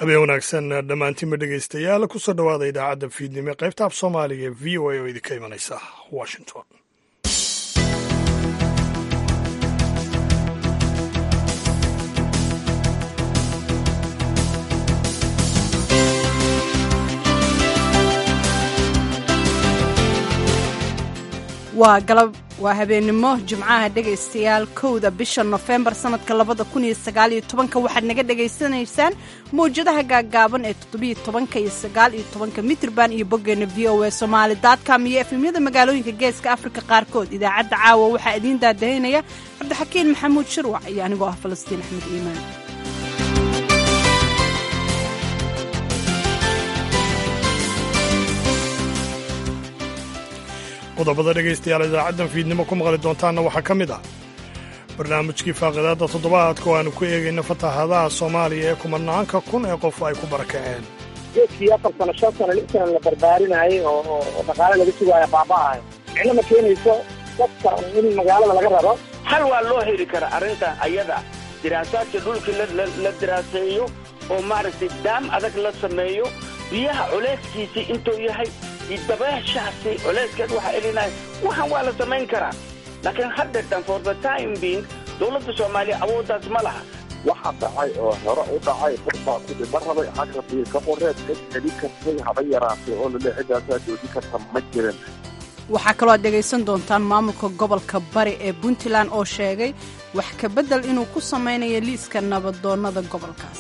habeen wanaagsan dhammaantiinba dhegaystayaal kusoo dhowaada idaacadda fiidnimo ee qaybta af soomaaliga ee v o a oo idinka imanaysa washington waa galab waa habeennimo jimcaha dhegaystayaal kowda bisha nofembar sannadka labada kun iyo sagaaliyo tobanka waxaad naga dhegaysanaysaan mawjadaha gaaggaaban ee toddobiyo tobanka iyo sagaal iyo tobanka mitrban iyo boggeena v o a somaali dotcom iyo efemyada magaalooyinka geeska afrika qaarkood idaacadda caawa waxaa idiin daadahaynaya cabdixakiin maxamuud shirwac iyo anigoo ah falastiin axmed iimaan qodobada dhegaystayaal idaacaddan fiidnimo ku maqli doontaanna waxaa ka mid ah barnaamijkii faaqidaadda toddobaadka oo aanu ku eegayno fatahaadaha soomaaliya ee kumanaanka kun ee qof ay ku barakaceen geedkii afar sano shan sano lix sano la barbaarinayay oo dhaqaale laga sugaayo baaba'ayo micno ma keenayso dadka in magaalada laga raro hal waa loo heli karaa arrinta ayada diraasaadka dhulkii la diraaseeyo oo maaragtay daam adag la sameeyo biyaha culayskiisii intuu yahay dabeeshaasi culayskeed waxaa elinaya waxaan waa la samayn karaa laakiin haddeetan for the time being dowladda soomaaliya awooddaas ma laha waxa dhacay oo hore u dhacay dadbaa ku dhima rabay xagga biilka qoreed cid celin kartay haba yaraatay oo lale ciddaasaa joojin karta ma jirin waxaa kaloo aad dhegaysan doontaan maamulka gobolka bari ee puntland oo sheegay wax ka beddel inuu ku samaynayo liiska nabadoonnada gobolkaas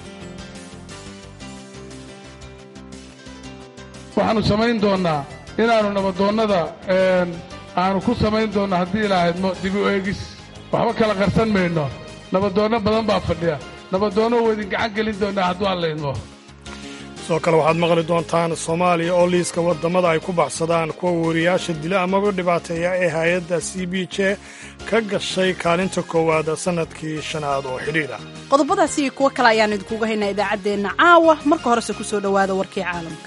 waxaannu samayn doonnaa inaannu nabadoonnada aanu ku samayn doonno haddii ilaahadmo dib u eegis waxba kala qarsan mayno nabadoonno badan baa fadhiya nabadoonno weydin gacan gelin doonnaa hadduu allaydmo sidoo kale waxaad maqli doontaan soomaaliya oo liiska waddamada ay ku baxsadaan kuwa wariyaasha dila amaba dhibaateeya ee hay-adda c b j ka gashay kaalinta koowaad sannadkii shanaad oo xidhiidh ah qodobadaasi iyo kuwo kale ayaan idinkuga haynaa idaacaddeenna caawa marka horese ku soo dhowaada warkii caalamka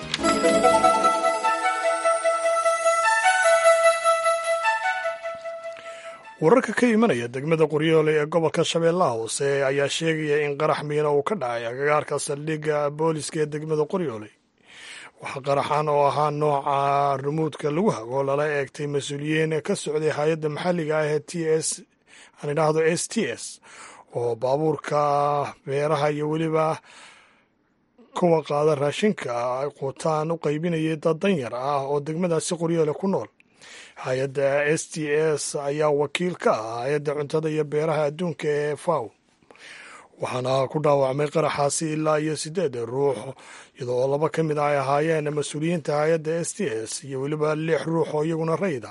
wararka ka imanaya degmada qoryoole ee gobolka shabeellaha hoose ayaa sheegaya in qarax miina uu ka dhacay agagaarka saldhigga booliska ee degmada qoryoole waxaa qaraxan oo ahaa nooca rumuudka lagu hago lala eegtay mas-uuliyiin ka socday hay-adda maxalliga ah ee t s aan idhaahdo s t s oo baabuurka beeraha iyo weliba kuwa qaada raashinka ay quutaan u qaybinayay dad danyar ah oo degmadaasi qoryoole ku nool hay-adda s t s ayaa wakiil ka ah hay-adda cuntada iyo beeraha adduunka ee faw waxaana ku dhaawacmay qaraxaasi ilaa iyo siddeed ruux iyadoo oo laba ka mid ah ay ahaayeen mas-uuliyiinta hay-adda s t s iyo weliba lix ruux oo iyaguna rayda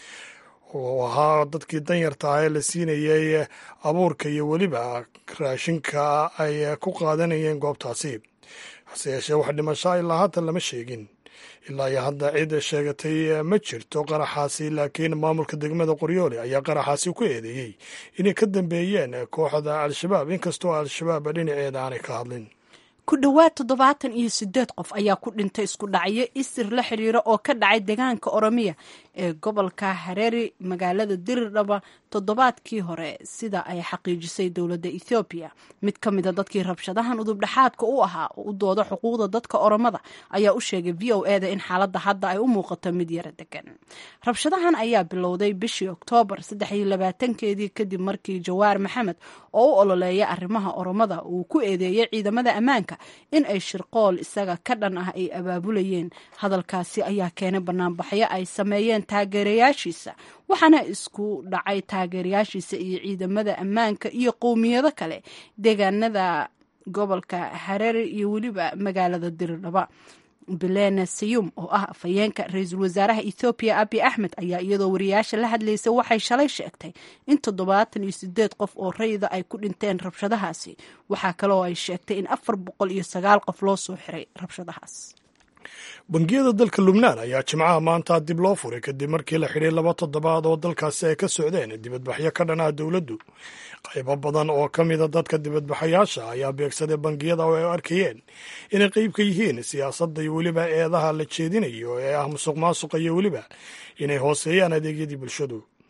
oo ahaa dadkii danyarta ah ee la siinayay abuurka iyo weliba raashinka ay ku qaadanayeen goobtaasi hase yeeshee wax dhimashaa ilaa hadda lama sheegin ilaa iyo hadda cid sheegatay ma jirto qaraxaasi laakiin maamulka degmada qoryoole ayaa qaraxaasi ku eedeeyey inay ka dambeeyeen kooxda al-shabaab inkastoo al-shabaab dhinaceeda aanay ka hadlin ku dhowaad toddobaatan iyo siddeed qof ayaa ku dhintay isku dhacyo isir la xidhiira oo ka dhacay deegaanka oromiya ee gobolka hareeri magaalada dirirdhaba toddobaadkii hore sida ay xaqiijisay dowladda ethoobiya mid ka mida dadkii rabshadahan udubdhexaadka u ahaa oo u dooda xuquuqda dadka oromada ayaa u sheegay v o eda in xaaladda hadda ay u muuqato mid yara degan rabshadahan ayaa bilowday bishii oktoobar saddex iyo labaatankeedii kadib markii jawaar maxamed oo u ololeeya arrimaha oromada uu ku eedeeyay ciidamada ammaanka in ay shirqool isaga ka dhan ah ay abaabulayeen hadalkaasi ayaa keenay banaanbaxyo ay sameeyeen taageerayaashiisa waxaana isku dhacay taageerayaashiisa iyo ciidamada ammaanka iyo qowmiyado kale deegaanada gobolka hareeri iyo weliba magaalada diridhaba belena sayum oo ah afhayeenka ra-iisul wasaaraha ethoobiya abi axmed ayaa iyadoo wariyaasha la hadlaysa waxay shalay sheegtay in toddobaatan iyo sideed qof oo rayida ay ku dhinteen rabshadahaasi waxaa kaloo ay sheegtay in afar boqol iyo sagaal qof loo soo xiray rabshadahaas bangiyada dalka lubnaan ayaa jimcaha maanta dib loo furay kadib markii la xidhay laba toddobaad oo dalkaasi ay ka socdeen dibadbaxyo ka dhan ah dowladdu qaybo badan oo ka mida dadka dibadbaxayaasha ayaa beegsaday bangiyada oo ay arkayeen inay qayb ka yihiin siyaasadda iyo weliba eedaha la jeedinayo ee ah musuq maasuqa iyo weliba inay hooseeyaan adeegyadii bulshadu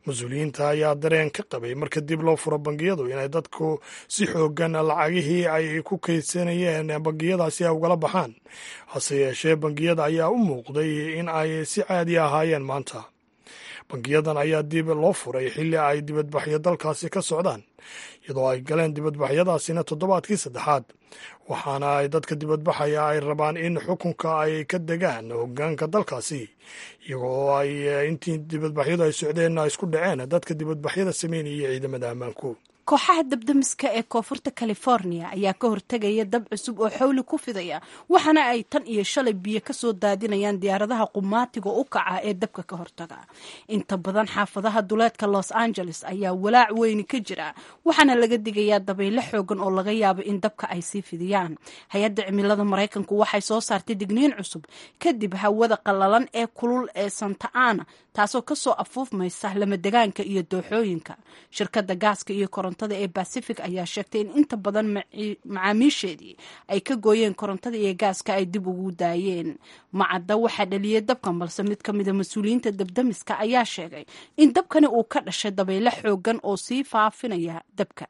mas-uuliyiinta ayaa dareen ka qabay marka dib loo furo bangiyadu inay dadku si xoogan lacagihii ay ku kaydsanayeen bangiyadaasi ay ugala baxaan hase yeeshee bangiyada ayaa u muuqday in ay si caadi ahaayeen maanta bangiyadan ayaa dib loo furay xilli ay dibadbaxyo dalkaasi ka socdaan iyadoo ay galeen dibadbaxyadaasina toddobaadkii saddexaad waxaana ay dadka dibadbaxaya ay rabaan in xukunka ay ka degaan hogaanka dalkaasi iyagoo ay intii dibadbaxyadu ay socdeen ay isku dhaceen dadka dibadbaxyada sameynaya ciidamada ammaanku kooxaha dabdamiska ee koonfurta california ayaa ka hortegaya dab cusub oo xawli ku fidaya waxaana ay tan iyo shalay biyo kasoo daadinayaan diyaaradaha qumaatiga u kaca ee dabka ka hortaga inta badan xaafadaha duleedka los angeles ayaa walaac weyni ka jira waxaana laga digayaa dabaylo xoogan oo laga yaabo in dabka ay sii fidiyaan hay-adda cimilada maraykanku waxay soo saartay digniin cusub kadib hawada qallalan ee kulul ee santa ana taasoo kasoo afuufmaysa lamadegaanka iyo dooxooyinka shirkada gaaska iyo korontada ee bacific ayaa sheegtay in inta badan macaamiisheedii ay ka gooyeen korontada iyo gaaska ay dib ugu daayeen macadda waxaa dhaliyay dabkan balse mid ka mida mas-uuliyiinta dabdamiska ayaa sheegay in dabkani uu ka dhashay dabaylo xoogan oo sii faafinaya dabka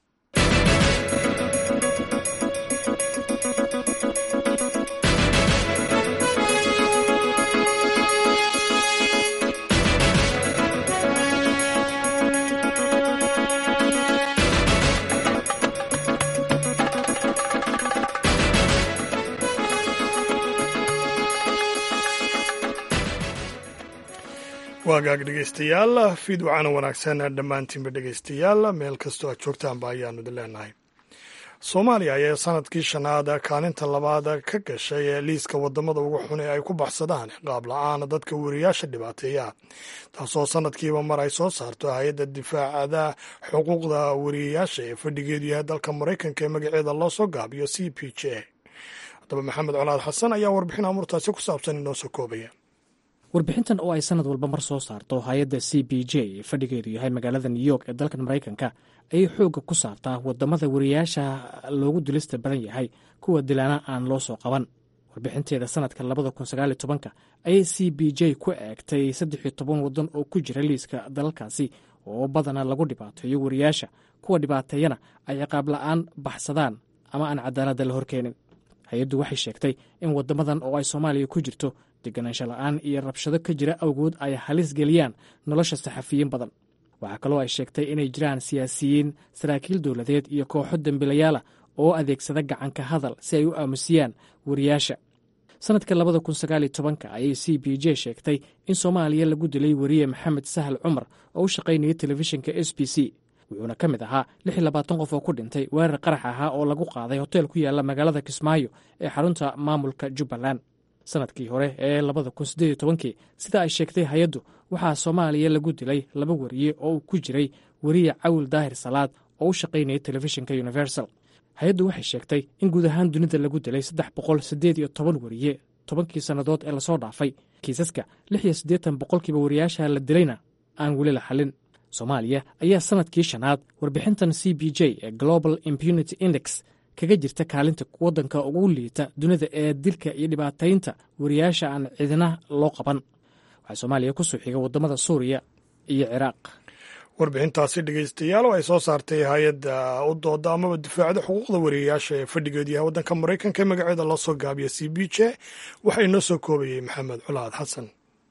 waagaag dhegeystayaal fiid wacana wanaagsan dhammaantiinba dhegeystayaal meel kastoo aad joogtaanba ayaanu idin leenahay soomaaliya ayaa sanadkii shanaad kaalinta labaad ka gashay liiska wadamada ugu xun ee ay ku baxsadaan qaab la-aan dadka weriyaasha dhibaateeya taasoo sanadkiiba mar ay soo saarto hay-adda difaacada xuquuqda weriyayaasha ee fadhigeedu yahay dalka maraykanka ee magaceeda loo soo gaabiyo c p j haddaba maxamed colaad xasan ayaa warbixin amurtaasi ku saabsan inoo soo koobaya warbixintan oo ay sanad walba mar soo saarto hay-adda c b j ee fadhigeedu yahay magaalada new york ee dalkan maraykanka ayay xoogga ku saartaa wadamada wariyaasha loogu dilista badan yahay kuwa dilaana aan loo soo qaban warbixinteeda sanadka labada kun sagaal iyo tobanka ayay c b j ku eegtay saddex iyo toban waddan oo ku jira liiska dalalkaasi oo badana lagu dhibaateeyo wariyaasha kuwa dhibaateeyana ay ciqaab la-aan baxsadaan ama aan cadaaladda la horkeenin hay-addu waxay sheegtay in wadamadan oo ay soomaaliya ku jirto deganaansho la-aan iyo rabshado ka jira awgood ay halis geliyaan nolosha saxafiyiin badan waxaa kaloo ay sheegtay inay jiraan siyaasiyiin saraakiil dowladeed iyo kooxo dembilayaala oo adeegsada gacanka hadal si ay u aamusiyaan wariyaasha sanadka labada kun sagaaliyo tobanka ayay c b j sheegtay in soomaaliya lagu dilay weriye maxamed sahal cumar oo u shaqaynaya telefishinka s b c wuxuuna ka mid ahaa lix iyo labaatan qof oo ku dhintay weerar qarax ahaa oo lagu qaaday hoteel ku yaala magaalada kismaayo ee xarunta maamulka jubbaland sanadkii hore ee labada kun siddeed iyo tobankii sida ay sheegtay hay-addu waxaa soomaaliya lagu dilay laba weriye oo uu ku jiray weriye cawil daahir salaad oo u shaqaynaya telefishinka universal hay-addu waxay sheegtay in guud ahaan dunida lagu dilay saddex boqol siddeed iyo toban weriye tobankii sannadood ee lasoo dhaafay kiisaska lix iyo siddeetan boqolkiiba wariyaasha la dilayna aan weli la xallin soomaaliya ayaa sanadkii shanaad warbixintan c b j ee global impunity index kaga jirta kaalinta waddanka ugu liita dunida ee dilka iyo dhibaataynta wariyaasha aan cidina loo qaban waxaa soomaaliya ku soo xiga waddamada suuriya iyo ciraaq warbixintaasi dhegeystayaal oo ay soo saartay hay-adda u dooda amaba difaacda xuquuqda wariyayaasha ee fadhigeedu yahay waddanka maraykanka ee magaceeda loo soo gaabiya c b j waxaa inoo soo koobayey maxamed culaad xasan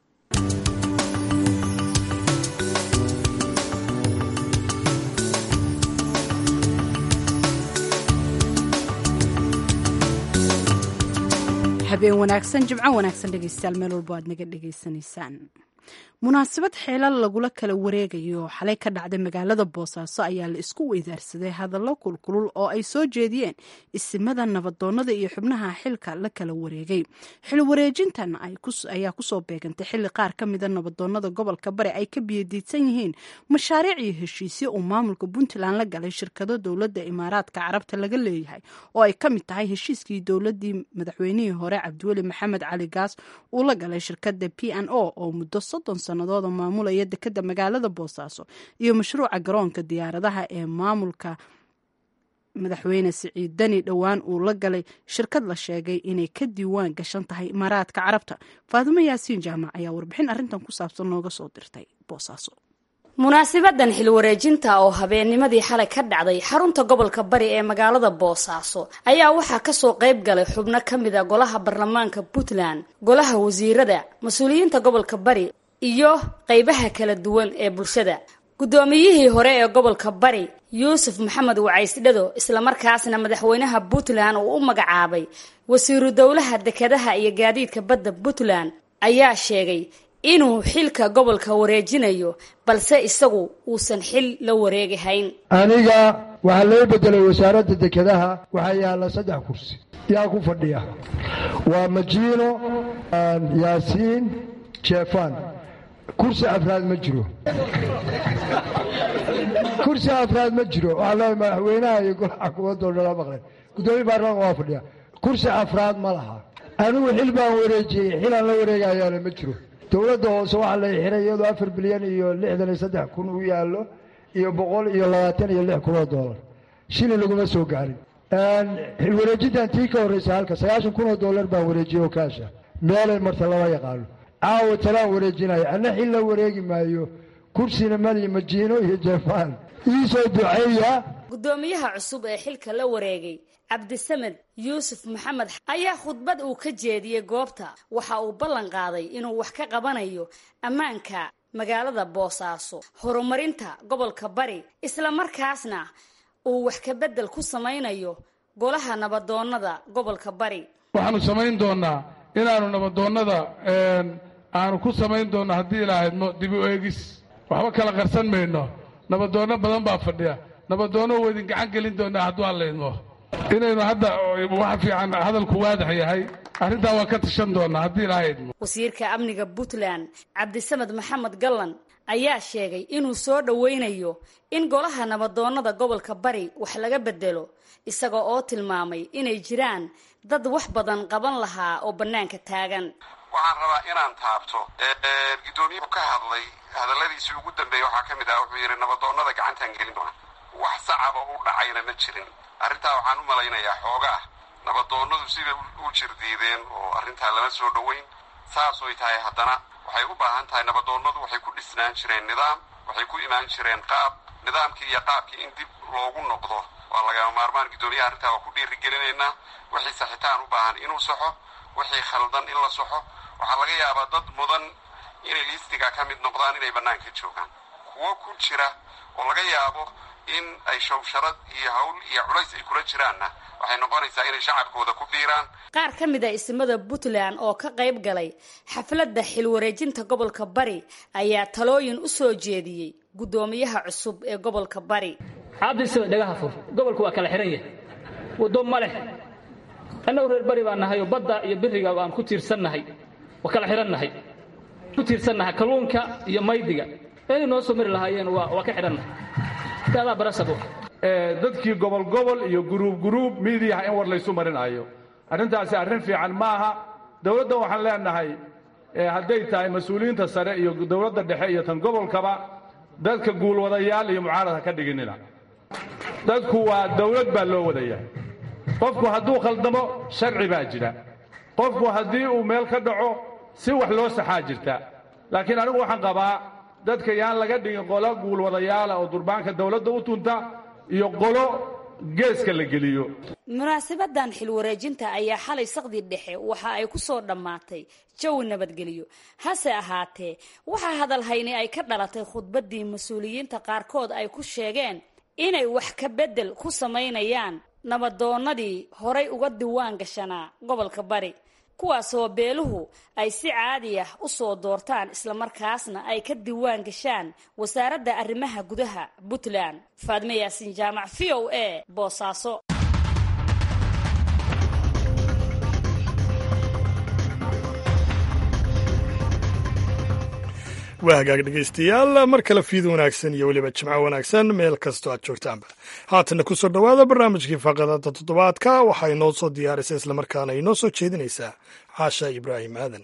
habeen wanaagsan jimco wanaagsan dhegeystayaal meel walbo aad naga dhegeysanaysaan munaasabad xeelal lagula kala wareegayo xalay ka dhacday magaalada boosaaso ayaa la isku weydaarsaday hadallo kulkulul oo ay soo jeediyeen isimada nabadoonada iyo xubnaha xilka la kala wareegay xil wareejintan ayaa kusoo beegantay xili qaar ka mida nabadoonada gobolka bari ay ka biyadiidsan yihiin mashaariic iyo heshiisyo uu maamulka puntland la galay shirkado dowladda imaaraadka carabta laga leeyahay oo ay ka mid tahay heshiiskii dowladii madaxweynihii hore cabdiweli maxamed cali gaas uu la galay shirkada p n o oo muddo soddon sannadood oo maamulaya dekeda magaalada boosaaso iyo mashruuca garoonka diyaaradaha ee maamulka madaxweyne siciid dani dhowaan uu la galay shirkad la sheegay inay ka diiwaan gashan tahay imaaraadka carabta faadimo yaasiin jaamac ayaa warbixin arrintan ku saabsan nooga soo dirtay boosaaso munaasibadan xilwareejinta oo habeennimadii xalay ka dhacday xarunta gobolka bari ee magaalada boosaaso ayaa waxaa kasoo qayb galay xubno ka mid a golaha baarlamaanka puntland golaha wasiirada mas-uuliyiinta gobolka bari iyo qeybaha kala duwan ee bulshada guddoomiyihii hore ee gobolka bari yuusuf maxamed wacaysdhado islamarkaasna madaxweynaha puntland uu u magacaabay wasiiru dowlaha dekedaha iyo gaadiidka badda puntland ayaa sheegay inuu xilka gobolka wareejinayo balse isagu uusan xil la wareegahayn aniga waxaa loo bedelay wasaaradda dekedaha waxaa yaalla saddex kursi yaa ku fadhiya waa majiino yaasiin jeefan kursi afraad ma jiro kursi afraad ma jiro waxaa leeay madaxweynaha iyo golaha kuwadoo dhala maqleen guddoomiye baarlamaanka waa fadhiya kursi afraad ma laha anigu xil baan wareejiyey xilaan la wareegayaana ma jiro dowladda hoose waxaa la xiray iyadoo afar bilyan iyo lixdan iyo saddex kun u yaallo iyo boqol iyo labaatan iyo lix kun oo doolar shilin laguma soo gaarin xilwareejintan tii ka horraysa halka sagaashan kun oo doolar baan wareejiyey oo kaasha meelay marta lama yaqaano caawa talaan wareejinayo anna xil la wareegi maayo kursina mali majiino iyo jefaan iisoo duceeya guddoomiyaha cusub ee xilka la wareegay cabdisamed yuusuf maxamed ayaa khudbad uu ka jeediyey goobta waxa uu ballan qaaday inuu wax ka qabanayo ammaanka magaalada boosaaso horumarinta gobolka bari islamarkaasna uu wax ka beddel ku samaynayo golaha nabadoonnada gobolka bari waxaanu samayn doonnaa inaannu nabadoonnada aanu ku samayn doonno haddii ilaahadmo dib u eegis waxba kala qarsan mayno nabadoonno badan baa fadhiya nabadoonno waa idin gacan gelin doonaa hadduu allaydmo inaynu hadda wax fiican hadalku waadax yahay arrintaa waa ka tashan doonaa haddii ilaahay idmo wasiirka amniga puntland cabdisamed maxamed gallan ayaa sheegay inuu soo dhoweynayo in golaha nabadoonnada gobolka bari wax laga bedelo isaga oo tilmaamay inay jiraan dad wax badan qaban lahaa oo bannaanka taagan waxaan rabaa inaan taabto guddoomiyuhu ka hadlay hadalladiisii ugu dambeeyey waxaa ka mid ah wuxuu yidhi nabadoonnada gacantaan gelin doona wax sacaba u dhacayna ma jirin arrintaa waxaan u malaynayaa xoogaa nabadoonnadu siday u jirdiideen oo arrintaa lama soo dhoweyn saasoy tahay haddana waxay u baahan tahay nabadoonnadu waxay ku dhisnaan jireen nidaam waxay ku imaan jireen qaab nidaamkii iyo qaabkii in dib loogu noqdo waa lagama maarmaan guddoomiyaha arrintaa waa ku dhiirigelinaynaa wixii saxitaan u baahan inuu saxo wixii khaldan in la saxo waxaa laga yaabaa dad mudan inay liistiga ka mid noqdaan inay bannaanka joogaan kuwo ku jira oo laga yaabo in ay shawsharad iyo hawl iyo culays ay kula jiraanna waxay noqonaysaa inay shacabkooda ku biiraan qaar ka mid a ismada puntland oo ka qayb galay xafladda xilwareejinta gobolka bari ayaa talooyin u soo jeediyey guddoomiyaha cusub ee gobolka bari cabdisaba dhagaha fur gobolku waa kala xihan yahay waddo ma leh annagu reer bari baan nahay oo badda iyo biriga aan ku tiirsannahay waa kala xidhannahay ku tiirsannahay kalluunka iyo maydiga inay noo soo mari lahaayeen waa waa ka xidhannahay daadaa barasabo dadkii gobol gobol iyo guruub guruub miidiyaha in war laysu marinayo arrintaasi arrin fiican maaha dowladda waxaan leenahay hadday tahay mas-uuliyiinta sare iyo dowladda dhexe iyo tan gobolkaba dadka guulwadayaal iyo mucaarad ha ka dhiginina dadku waa dowlad baa loo wadaya qofku hadduu khaldamo sharci baa jira qofku haddii uu meel ka dhaco si wax loo saxaa jirta laakiin anigu waxaan qabaa dadka yaan laga dhigin qolo guulwadayaala oo durbaanka dowladda u tunta iyo qolo geeska la geliyo munaasabadan xilwareejinta ayaa xalay saqdi dhexe waxa ay ku soo dhammaatay jawi nabadgelyo hase ahaatee waxaa hadalhayni ay ka dhalatay khudbaddii mas-uuliyiinta qaarkood ay ku sheegeen inay wax ka beddel ku samaynayaan nabadoonnadii horay uga diwaan gashanaa gobolka bari kuwaasoo beeluhu ay si caadi ah u soo doortaan islamarkaasna ay ka diwaan gashaan wasaaradda arrimaha gudaha puntland faadme yaasin jaamac v o a boosaaso waa hagaag dhegaystayaal mar kale fiid wanaagsan iyo weliba jimco wanaagsan meel kastoo aad joogtaanba haatanna ku soo dhowaada barnaamijkii faaqadada toddobaadka waxaa inoo soo diyaarisay islamarkaana inoo soo jeedinaysaa caasha ibraahim aadan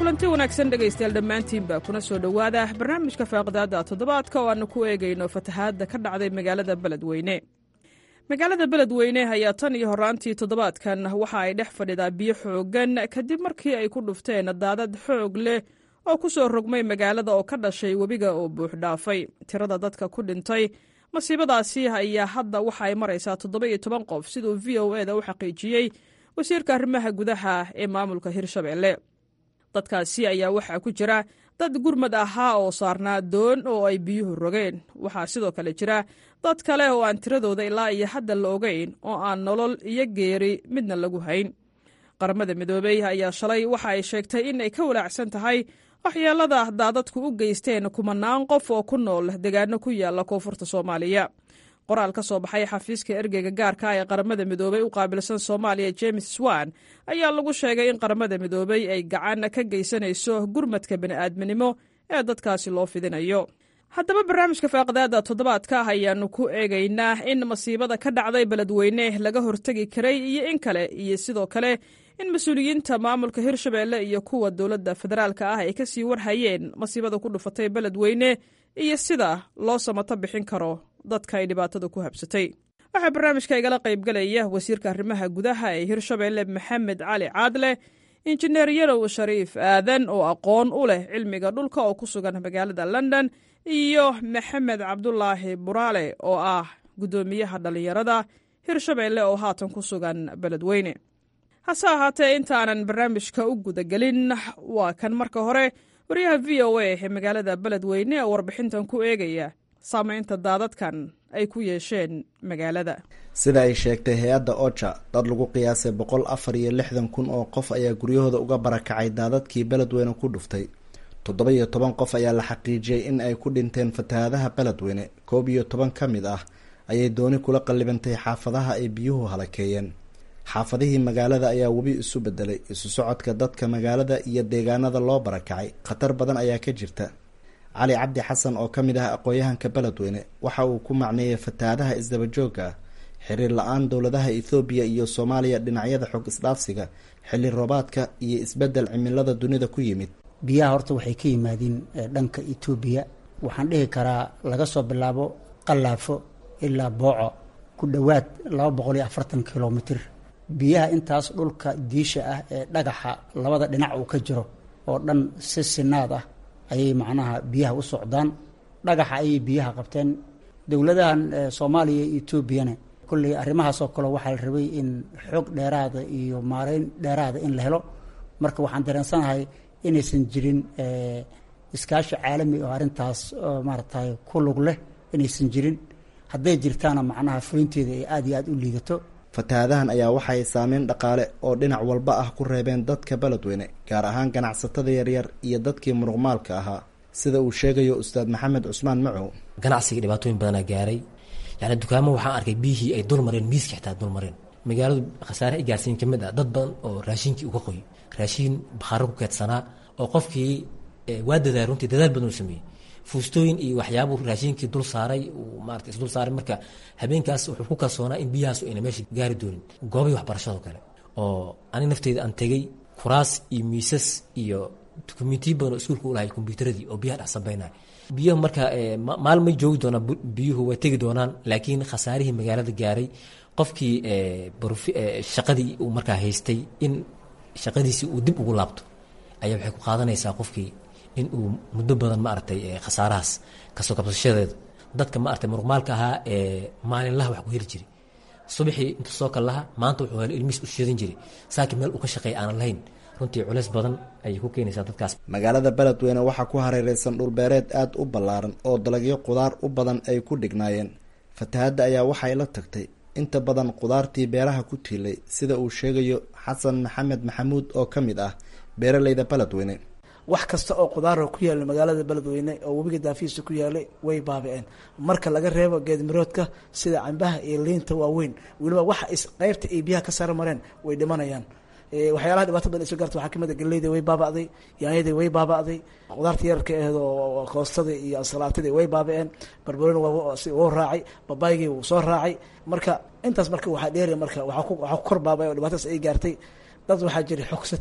kulanti wanaagsan dhegaystayaal dhammaantiinba kuna soo dhowaada barnaamijka faaqdaada toddobaadka oo aannu ku eegayno fatahaadda ka dhacday magaalada beledweyne magaalada beledweyne ayaa tan iyo horaantii toddobaadkan waxa ay dhex fadhidaa biyo xooggan kadib markii ay ku dhufteen daadad xoog leh oo ku soo rogmay magaalada oo ka dhashay webiga oo buux dhaafay tirada dadka ku dhintay masiibadaasi ayaa hadda waxa ay maraysaa toddoba iyo toban qof siduu v o e da u xaqiijiyey wasiirka arrimaha gudaha ee maamulka hirshabelle dadkaasi ayaa waxaa ku jira dad gurmad ahaa oo saarnaa doon oo ay biyuhu rogeen waxaa sidoo kale jira dad kale oo aan tiradooda ilaa iyo hadda la ogeyn oo aan nolol iyo geeri midna lagu hayn qaramada midoobey ayaa shalay waxa ay sheegtay in ay ka walaacsan tahay waxyeelada daadadku u geysteen kumanaan qof oo ku nool deegaano ku yaala koonfurta soomaaliya qoraal ka soo baxay xafiiska ergeyga gaarka ee qaramada midoobey u qaabilsan soomaaliya james swan ayaa lagu sheegay in qaramada midoobey ay gacan ka geysanayso gurmadka bini'aadminimo ee dadkaasi loo fidinayo haddaba barnaamijka faaqdaada toddobaadka ah ayaannu ku eegaynaa in masiibada ka dhacday beledweyne laga hortegi karay iyo in kale iyo sidoo kale in mas-uuliyiinta maamulka hirshabelle iyo kuwa dowladda federaalka ah ay kasii warhayeen masiibada ku dhufatay beledweyne iyo sida loo samato bixin karo dadka ay dhibaatada ku habsatay waxaa barnaamijka igala qaybgalaya wasiirka arrimaha gudaha ee hirshabelle maxamed cali caadle injineer yarow shariif aadan oo aqoon u leh cilmiga dhulka oo ku sugan magaalada london iyo maxamed cabdulaahi buraale oo ah guddoomiyaha dhallinyarada hirshabelle oo haatan ku sugan beledweyne hase ahaatee intaanan barnaamijka u gudagelin waa kan marka hore waryaha v o a ee magaalada beledweyne oo warbixintan ku eegaya saamaynta daadadkan ay ku yeesheen magaalada sida ay sheegtay hay-adda oja dad lagu qiyaasay boqol afar iyo lixdan kun oo qof ayaa guryahooda uga barakacay daadadkii beledweyne ku dhuftay toddoba iyo toban qof ayaa la xaqiijiyey in ay ku dhinteen fatahaadaha beledweyne koob iyo toban ka mid ah ayay dooni kula qallibantay xaafadaha ay biyuhu halakeeyeen xaafadihii magaalada ayaa webi isu bedelay isu socodka dadka magaalada iyo deegaanada loo barakacay khatar badan ayaa ka jirta cali cabdi xasan oo ka mid ah aqoon-yahanka beledweyne waxa uu ku macneeyay fatahaadaha isdabajooga ah xiriir la-aan dowladaha ethoobiya iyo soomaaliya dhinacyada xog isdhaafsiga xilli roobaadka iyo isbedel cimilada dunida ku yimid biyaha horta waxay ka yimaadiin dhanka etoobiya waxaan dhihi karaa laga soo bilaabo qallaafo ilaa booco ku dhowaad laba boqol iyo afartan kilomitr biyaha intaas dhulka diisha ah ee dhagaxa labada dhinac uu ka jiro oo dhan si sinaad ah ayay macnaha biyaha u socdaan dhagaxa ayay biyaha qabteen dowladahan soomaaliya iyo etoobiyana kolley arrimahaasoo kale waxaa la rabay in xoog dheeraada iyo maareyn dheeraada in la helo marka waxaan dareensanahay inaysan jirin iskaashi caalami oo arrintaas maaratay ku lug leh inaysan jirin hadday jirtaana macnaha fulinteeda ay aada iyo aada u liidato fatahaadahan ayaa waxay saameyn dhaqaale oo dhinac walba ah ku reebeen dadka beledweyne gaar ahaan ganacsatada yaryar iyo dadkii muruqmaalka ahaa sida uu sheegayo ustaad maxamed cusmaan macow ganacsiga dhibaatooyin badanaa gaaray yani dukaamo waxaan arkay biyihii ay dulmareen miiska xitaa dulmareen magaaladu khasaare ay gaarsiin ka mid ah dad badan oo raashinkii uga qoy raashiin bakhaaro ku keedsanaa oo qofkii waa dadaal runtii dadaal badan u sameeyey fuustooyin iyo waxyaabuu raashinkii dul saaray maarata isdul saaray marka habeenkaas wuxuu ku kalsoonaa in biyahaas ayna meesha gaari doonin goobihii waxbarashado kale oo ani nafteyda aan tegey kuraas iyo miisas iyo dukumentiyo badan oo iskuulka u lahay kombyuutaradii oo biyaha dhex sambeynaya biyuhu marka maalin may joogi doonaan biyuhu way tegi doonaan laakiin khasaarihii magaalada gaaray qofkii shaqadii uu markaa haystay in shaqadiisii uu dib ugu laabto ayaa waxay ku qaadanaysaa qofkii in uu muddo badan maaragtay khasaarahaas kasoo kabsashadeeda dadka maaragtay muruqmaalka ahaa ee maalinlaha wax ku heli jiray subaxii inta soo kal laha maanta wuxuu helo ilmihiis u shidan jiray saakiin meel uu ka shaqeeya aanan lahayn runtii culeys badan ayay ku keenaysaa dadkaas magaalada beledweyne waxaa ku hareereysan dhulbeereed aada u ballaaran oo dalagyo qudaar u badan ay ku dhignaayeen fatahaadda ayaa waxay la tagtay inta badan qudaartii beeraha ku tiilay sida uu sheegayo xasan maxamed maxamuud oo ka mid ah beeraleyda beledweyne wax kasta oo qudaara ku yaala magaalada beledweyne oo webiga daafihiisa ku yaalay way baabi-een marka laga reebo geedmiroodka sida cambaha iyo liinta waaweyn weliba waxa is qeybta ay biyaha ka sara mareen way dhimanayaan waxyaalaha dhibaato badan iso gaarta waxaa kamid a galeyda way baaba'day yaanyadii way baaba'day qudaarta yararka aheed oo koostadii iyo ansalaatadii way baaba-een barbaroni wuu raacay babaygii wuu soo raacay marka intaas marka waxaa dheeriya marka waxaa ku kor baabay oo dhibaatadaas ay gaartay dad waxaa jira xogsate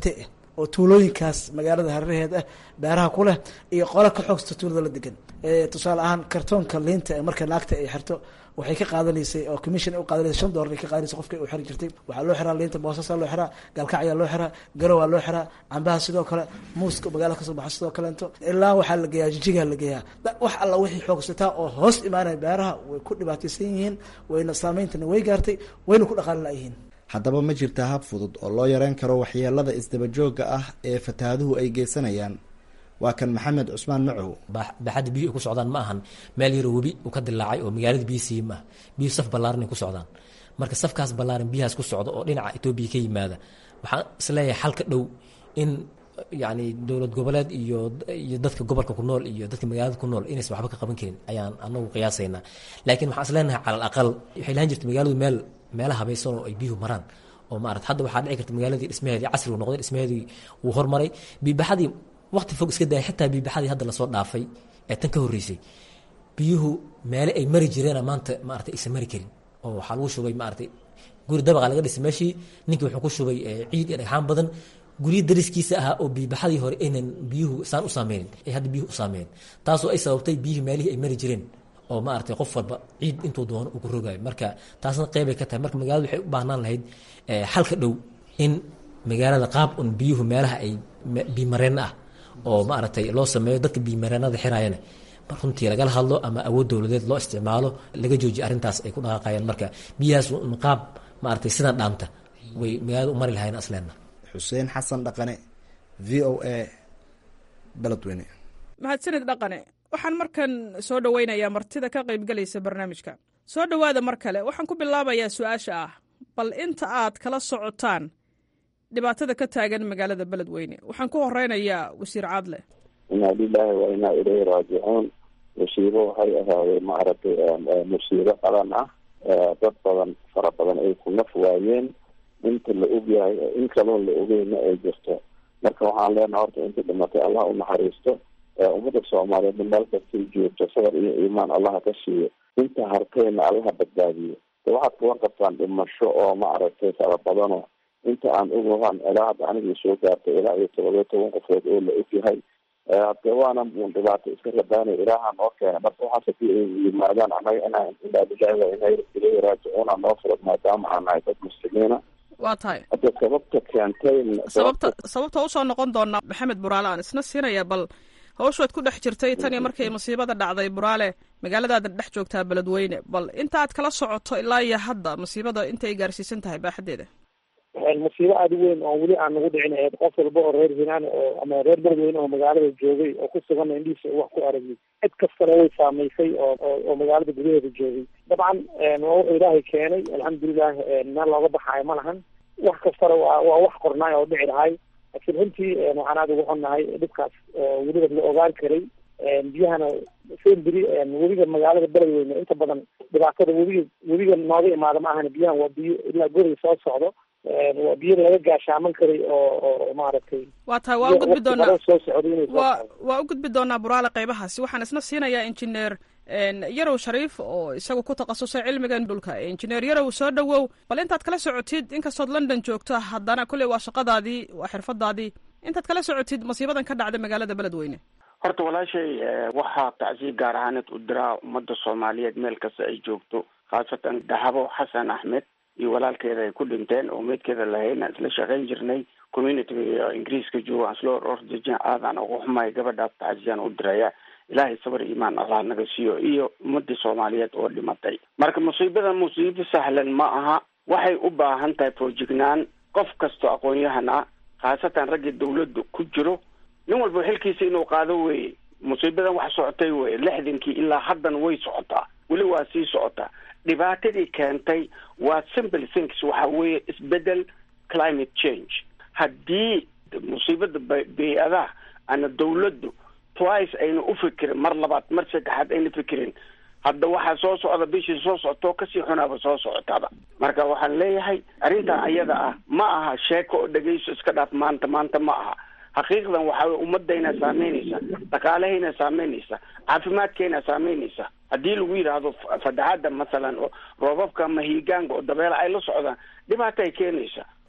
oo tuulooyinkaas magaalada hareeraheed ah beeraha ku leh iyo qola ka xoogsta tuulada la degan tusaale ahaan kartoonka liinta ee marka naagta ay xirto waxay ka qaadanaysay oo commission u qaadanaysay shan dollar ay ka qaadanaysay qofka u xiri jirtay waxaa loo xiraa liinta boosasa loo xiraa galkacyaa loo xiraa garowaa loo xiraa cambaha sidoo kale muuska magaalada kasoo baxa sidoo kaleento ilaa waxaa la geeyaa jijigaa la geeyaa wax alla wixii xoogsataa oo hoos imaanaya beeraha way ku dhibaataysan yihiin wayna saameyntana way gaartay wayna ku dhaqaali layihiin haddaba ma jirta hab fudud oo loo yareyn karo waxyeelada isdabajooga ah ee fatahaaduhu ay geysanayaan waa kan maxamed cusmaan macow baaxadda biyuhu ay ku socdaan ma ahan meel yaroo webi uu ka dilaacay oo magaalada biyo siiyey ma ah biyuhu saf ballaaran ay ku socdaan marka safkaas ballaaran biyahaas ku socda oo dhinaca etoobiya ka yimaada waxaan isleeyahay xalka dhow in yacni dowlad goboleed iyo iyo dadka gobolka ku nool iyo dadka magaalada ku nool inaysan waxba ka qaban karin ayaan anagu qiyaasaynaa laakiin waxaan isleenahay cala al aqal waxay lahan jirta magaaladu meel meela habaysan oo ay biyuhu maraan oo maarata hadda waxaa dhici karta magaaladii dhismaheedii casrigu noqday dhismaheedii wuu hormaray biibaxadii waqti fog iska daya xitaa biibaxadii hadda lasoo dhaafay ee tan ka horreysay biyuhu meele ay mari jireena maanta maarata aysan mari karin oo waxaa lagu shubay maarata guri dabaqa laga dhisay meeshii ninkii wuxuu ku shubay ciid iyo dhagxaan badan guryo dariskiisa ahaa oo biibaxadii hore aynan biyuhu saan u saameynin ay hadda biyuhu u saameeyeen taasoo ay sababtay biyihii meelihii ay mari jireen oo maaragtay qof walba ciid intuu doono uu ku rogaayo marka taasna qeybay ka tahay marka magaalada waxay u baahnaan lahayd xalka dhow in magaalada qaab un biyuhu meelaha ay biimareen ah oo maaragtay loo sameeyo dadka biimareenada xiraayana runtii lagala hadlo ama awood dowladeed loo isticmaalo laga joojiyo arrintaas ay ku dhaqaaqayaan marka biyahaas un qaab maaragtay sidan dhaanta way magaalada u mari lahayn asleena xuseen xasan dhaqane v o a beledweyne mahadsanid dhaqane waxaan markan soo dhoweynayaa martida ka qaybgalaysa barnaamijka soo dhowaada mar kale waxaan ku bilaabayaa su-aasha ah bal inta aad kala socotaan dhibaatada ka taagan magaalada beledweyne waxaan ku horeynayaa wasiir caadle inaa lilaahi wa inaa ilayhi raajicuun musiibo waxay ahaadeen maaragtay musiibo qalan ah dad badan fara badan ay ku naf waayeen inta la ogyahay in kaloo la ogeyna ay jirto marka waxaan leenaha horta inta dhimatay allah u naxariisto ummadda soomaaliyeed meel kastay joogto sabar iyo iimaan allaha ka siiyo inta hartayna allaha badbaadiyo de waxaad kuwan qabtaan dhimasho oo maaragtay fara badano inta aan ogahan ilaa hadda anigii soo gaartay ilaa iyo todobiyo toban qofood oo la ogyahay de waana un dhibaato iska rabaanay ilaaha noo keena marka waxaas hadii ay yimaadaan annaga inaa ilaa bilahi wa inaa ilayhi raajicuuna noo furad maadaama aan nahay dad muslimiina waa tahay hadda sababta keentay sababta sababta usoo noqon doonaa maxamed buraale aan isna siinaya bal hawshaad ku dhex jirtay tan iyo markay masiibada dhacday buraale magaaladaada dhex joogtaa beledweyne bal intaaad kala socoto ilaa iyo hadda masiibada inta ay gaarsiisan tahay baaxadeeda masiibo aada u weyn oo weli aan nagu dhicin ahayd qof walba oo reer hinaan oo ama reer beledweyne oo magaalada joogay oo ku sugan indhihiisa wax ku aragay cid kastana way saamaysay oo oo magaalada gudaheeda joogay dabcan waa wuxuu ilaahay keenay alxamdulilah meel looga baxaayo ma lahan wax kastana waa waa wax qornaay oo dhici lahay laakiin runtii waxaan aada ugu xunnahay dhibkaas weliba la ogaan karay biyahana semberi webiga magaalada beledweyne inta badan dhibaatada webiga webiga nooga imaada ma ahana biyahan waa biyo ilaa guriga soo socdo waa biyo laga gaashaaman karay oo oo maaragtay waa tahay waa u gudbi doonaa soo socday inay soo waa socdo waa u gudbi doonaa buraale qaybahaasi waxaan isna siinayaa injineer yarow shariif oo isagu ku takhasusay cilmigan dhulka injineer yarow soo dhowow bal intaad kala socotid inkastood london joogto haddana kolley waa shaqadaadii waa xirfadaadii intaad kala socotid masiibadan ka dhacday magaalada beledweyne horta walaashay waxaa tacsiib gaar ahaaneed u diraa ummadda soomaaliyeed meel kasta ay joogto khaasatan dahabo xasan axmed iyo walaalkeeda ay ku dhinteen oo meydkeeda lahayn aan isla shaqayn jirnay communityga ingiriiska joogo aan isla ordejin aadaan ugu xumahay gabadhaas tacsiyaan u diraya ilaahay sabar iimaan allah naga siiyo iyo ummadii soomaaliyeed oo dhimatay marka musiibada musiibo sahlan ma aha waxay u baahan tahay foojignaan qof kastoo aqoon-yahan ah khaasatan raggii dawladda ku jiro nin walba xilkiisa inuu qaado weye musiibadan wax socotay weye lixdankii ilaa haddan way socotaa weli waa sii socotaa dhibaatadii keentay waa simple things waxa weeye isbedel climate change haddii musiibada ba- bey-adaha ana dawladdu twice ayna u fikirin mar labaad mar saddexaad ayna fikirin hadda waxaa soo socda bishii soo socotoo kasii xunaaba soo socotaaba marka waxaan leeyahay arrintan ayada ah ma aha sheeko oo dhegeyso iska dhaaf maanta maanta ma aha xaqiiqdan waxaa wey ummadayna saameynaysa dhaqaalahayna saameynaysa caafimaadkayna saameynaysa haddii lagu yidhaahdo fadaxadda masalan oo roobabka ama hiigaanka oo dabeela ay la socdaan dhibaato ay keenaysa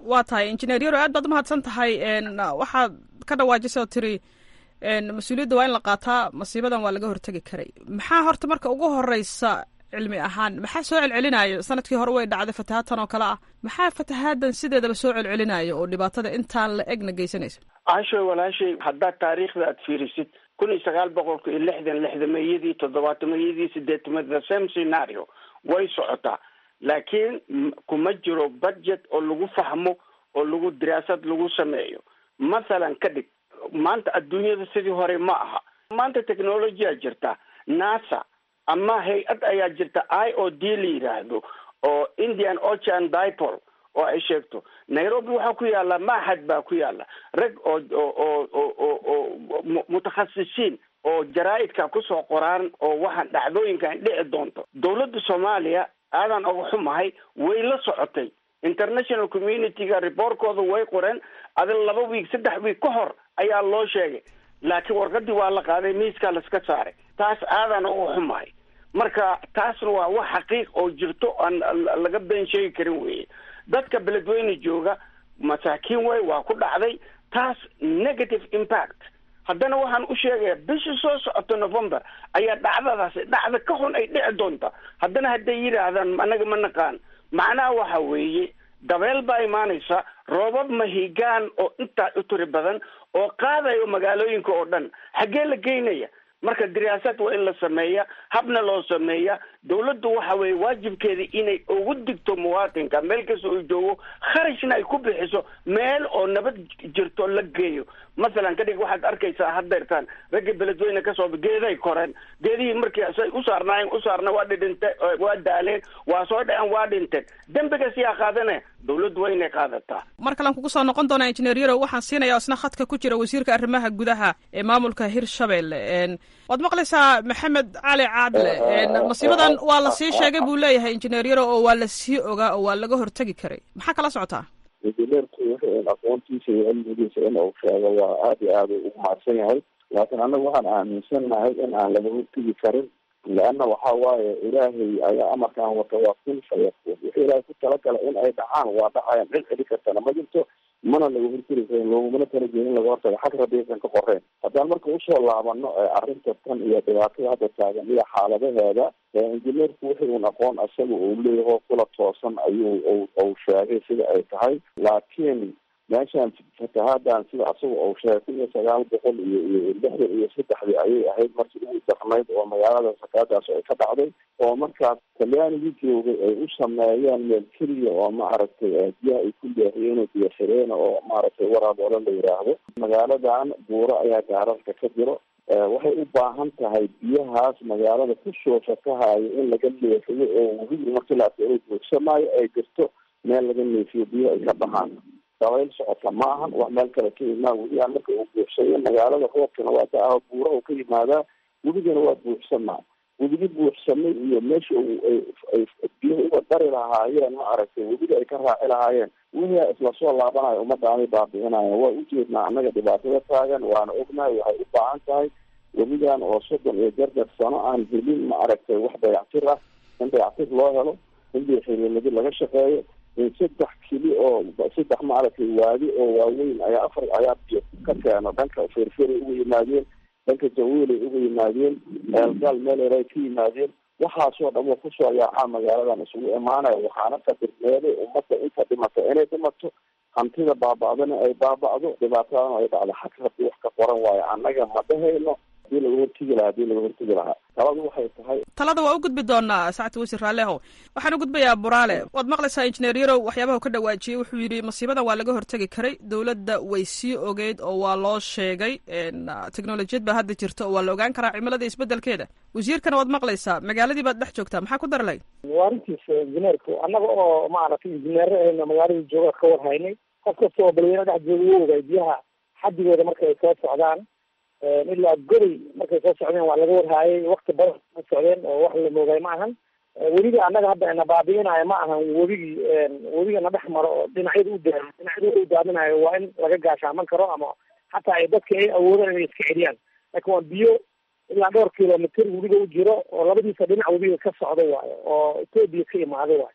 waa tahay injineer yaro aad baad umahadsan tahay waxaad ka dhawaajisay oo tiri mas-uuliyadda waa in la qaataa masiibadan waa laga hortegi karay maxaa horta marka ugu horeysa cilmi ahaan maxaa soo celcelinayo sanadkii hore way dhacday fatahaadtan oo kale ah maxaa fatahaadan sideedaba soo celcelinayo oo dhibaatada intaan la egna geysanaysa caashoy walaashay haddaad taariikhda aad fiirisid kun iyo sagaal boqolka iyo lixdan lixdameeyadii toddobaatameyadii sideetamad the same scenario way socotaa laakiin kuma jiro budget oo lagu fahmo oo lagu diraasad lagu sameeyo mathalan ka dhig maanta adduunyada sidii hore ma aha maanta technologyaa jirta nasa ama hay-ad ayaa jirta i o d la yidhaahdo oo indian ocean dipol oo ay sheegto nairobi waxaa ku yaala maxad baa ku yaala rag oo oo oo oo oo mutakhasisiin oo jaraa'idka kusoo qoraan oo waxaan dhacdooyinkan dhici doonto dawladda soomaaliya aadan oga xumahay way la socotay international community-ga reportkooda way qoreen adin laba wiig saddex wiig ka hor ayaa loo sheegay laakiin warqadii waa la qaaday miiskaa laska saaray taas aadan oga xumahay marka taasna waa wax xaqiiq oo jirto aan laga been sheegi karin weye dadka beledweyne jooga masaakiin way waa ku dhacday taas negative impact haddana waxaan u sheegaya bishii soo socoto november ayaa dhacdadaasi dhacda ka xun ay dhici doonta haddana hadday yidhaahdaan anaga ma naqaan macnaha waxa weeye dabeel baa imaanaysa roobab mahigaan oo intaa u tiri badan oo qaadayo magaalooyinka oo dhan xaggee la geynaya marka diraasad waa in la sameeya habna loo sameeya dawladdu waxa weeye waajibkeeda inay ugu digto muwaatinka meel kasta uu joogo kharashna ay ku bixiso meel oo nabad jirto la geeyo masalan kadhig waxaad arkaysaa haddeertaan ragga beledweyne kasoo geeday koreen geedihii markii say u saarnaayeen u saarna waa dhidhinte waa daaleen waa soo dhaceen waa dhinteen dembigas yaa qaadanaya dawladdu waa inay qaadataa mar kalean kugu soo noqon doonaa injineer yarow waxaan siinaya isna khadka ku jira wasiirka arrimaha gudaha ee maamulka hirshabelle waad maqlaysaa maxamed cali caadle masiibadan waa la sii sheegay buu leeyahay injineer yarow oo waa la sii ogaa oo waa laga hortegi karay maxaa kala socotaa injineerku wuxuu aqoontiisa iyo cilmigiisa in uu sheego waa aada iyo aada ugu mahadsan yahay laakiin annagu waxaan aaminsannahay in aan laga hortegi karin leanna waxa waaye ilaahay ayaa amarkaan wata waa kun fayakuun wuxuu ilaahay ku talagalay in ay dhacaan waa dhacayaan cid celi kartana ma jirto mana laga hortegi karin loogumana talagelin in laga hortago xag rabiisan ka qoreen haddaan marka usoo laabano arrinta tan iyo dhibaatada hadda taagan iyo xaaladaheeda injineerku wixii un aqoon isaga uu leeyaho kula toosan ayuu uu sheegay sida ay tahay laakiin meeshaan fatahaadaan sida asaga uu sheegay kun iyo sagaal boqol iyo iyo lixdan iyo saddexdii ayay ahayd markii ugu darnayd oo magaalada fatahaadaas ay ka dhacday oo markaas talyaanigii joogay ay u sameeyeen meel keliya oo maaragtay biyaha ay ku leehiyeen oo biyo xireena oo maaragtay waraaboole la yidhaahdo magaaladan buuro ayaa gaararka ka jiro waxay u baahan tahay biyahaas magaalada kusoo fatahayo in laga leexiyo oo webigi markii la arko inuu joogsamaayo ay jirto meel laga neefiyo biyo ay ka baxaan dabayl socota ma ahan wax meel kale ka imaa webigaa marka uu buuxsayo magaalada roobkana waa da-aho buuraha ka yimaadaa webigana waa buuxsamaa webigi buuxsamay iyo meesha ay biyaha uga dari lahaayeen ma aragtay webiga ay ka raaci lahaayeen wixii isla soo laabanayo ummadaanay baabi'inayan waa ujeednaa annaga dhibaatada taagan waana ognahay waxay u baahan tahay webigan oo soddon iyo jarjar sano aan helin ma aragtay wax dayactir ah in dayactir loo helo in biyoxiriirnadi laga shaqeeyo in saddex kili oo saddex maaragtay waadi oo waaweyn ayaa afar ayaa biyo ka keeno dhanka ferferi uga yimaadeen dhanka jawiilay uga yimaadeen eelgaal meeleer ay ka yimaadeen waxaasoo dhan wa kusoo yaacaa magaaladan isugu imaanaya waxaana kadirneeday ummadda inta dhimata inay dhimato hantida baaba'dana ay baaba'do dhibaatadana ay dhacdo xag rabbi wax ka qoran waayo annaga ma dhahayno hadii laga hortegi lahaa hadii laga hortegi lahaa taladu waxay tahay talada waa u gudbi doonaa sacad wasiir raalleho waxaan u gudbayaa buraale waad maqlaysaa injineer yarow waxyaabaha ka dhawaajiyey wuxuu yidhi masiibadan waa laga hortegi karay dowladda way sii ogeyd oo waa loo sheegay teknolojiyad baa hadda jirta oo waa la ogaan karaa cimilada isbedelkeeda wasiirkana waad maqlaysaa magaaladii baad dhex joogtaa maxaa ku darlay waa arrintiisa injineerku annaga oo maaragtay injineero ahayna magaalada jooga ka warhaynay qof kasta oo balweyne dhex jooga wuu ogay biyaha xadigooda marka ay soo socdaan ilaa goday markay soo socdeen waa laga warhaayay wakti badan ma socdeen oo wax la moogay ma ahan webiga annaga hadda na baabi'inayo ma ahan webigii webiga na dhex maro oo dhinacyada u daa dhinacyada u daadinayo waa in laga gaashaaman karo ama hataa ay dadka ay awoodaan inay iska celiyaan laakiin waa biyo ilaa dhowr kilomitr webiga u jiro oo labadiisa dhinac webiga ka socdo waayo oo etoobiya ka imaado waayo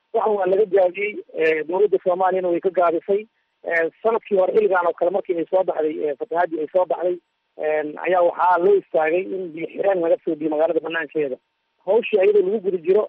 waxan waa laga gaabiyey dowladda soomaaliyana way ka gaabisay sanadkii hore xilligan oo kale markii ay soo baxday fatahaadii ay soo baxday ayaa waxaa loo istaagay in biyo xireen laga soo biyo magaalada banaankeeda hawshii ayadoo lagu guda jiro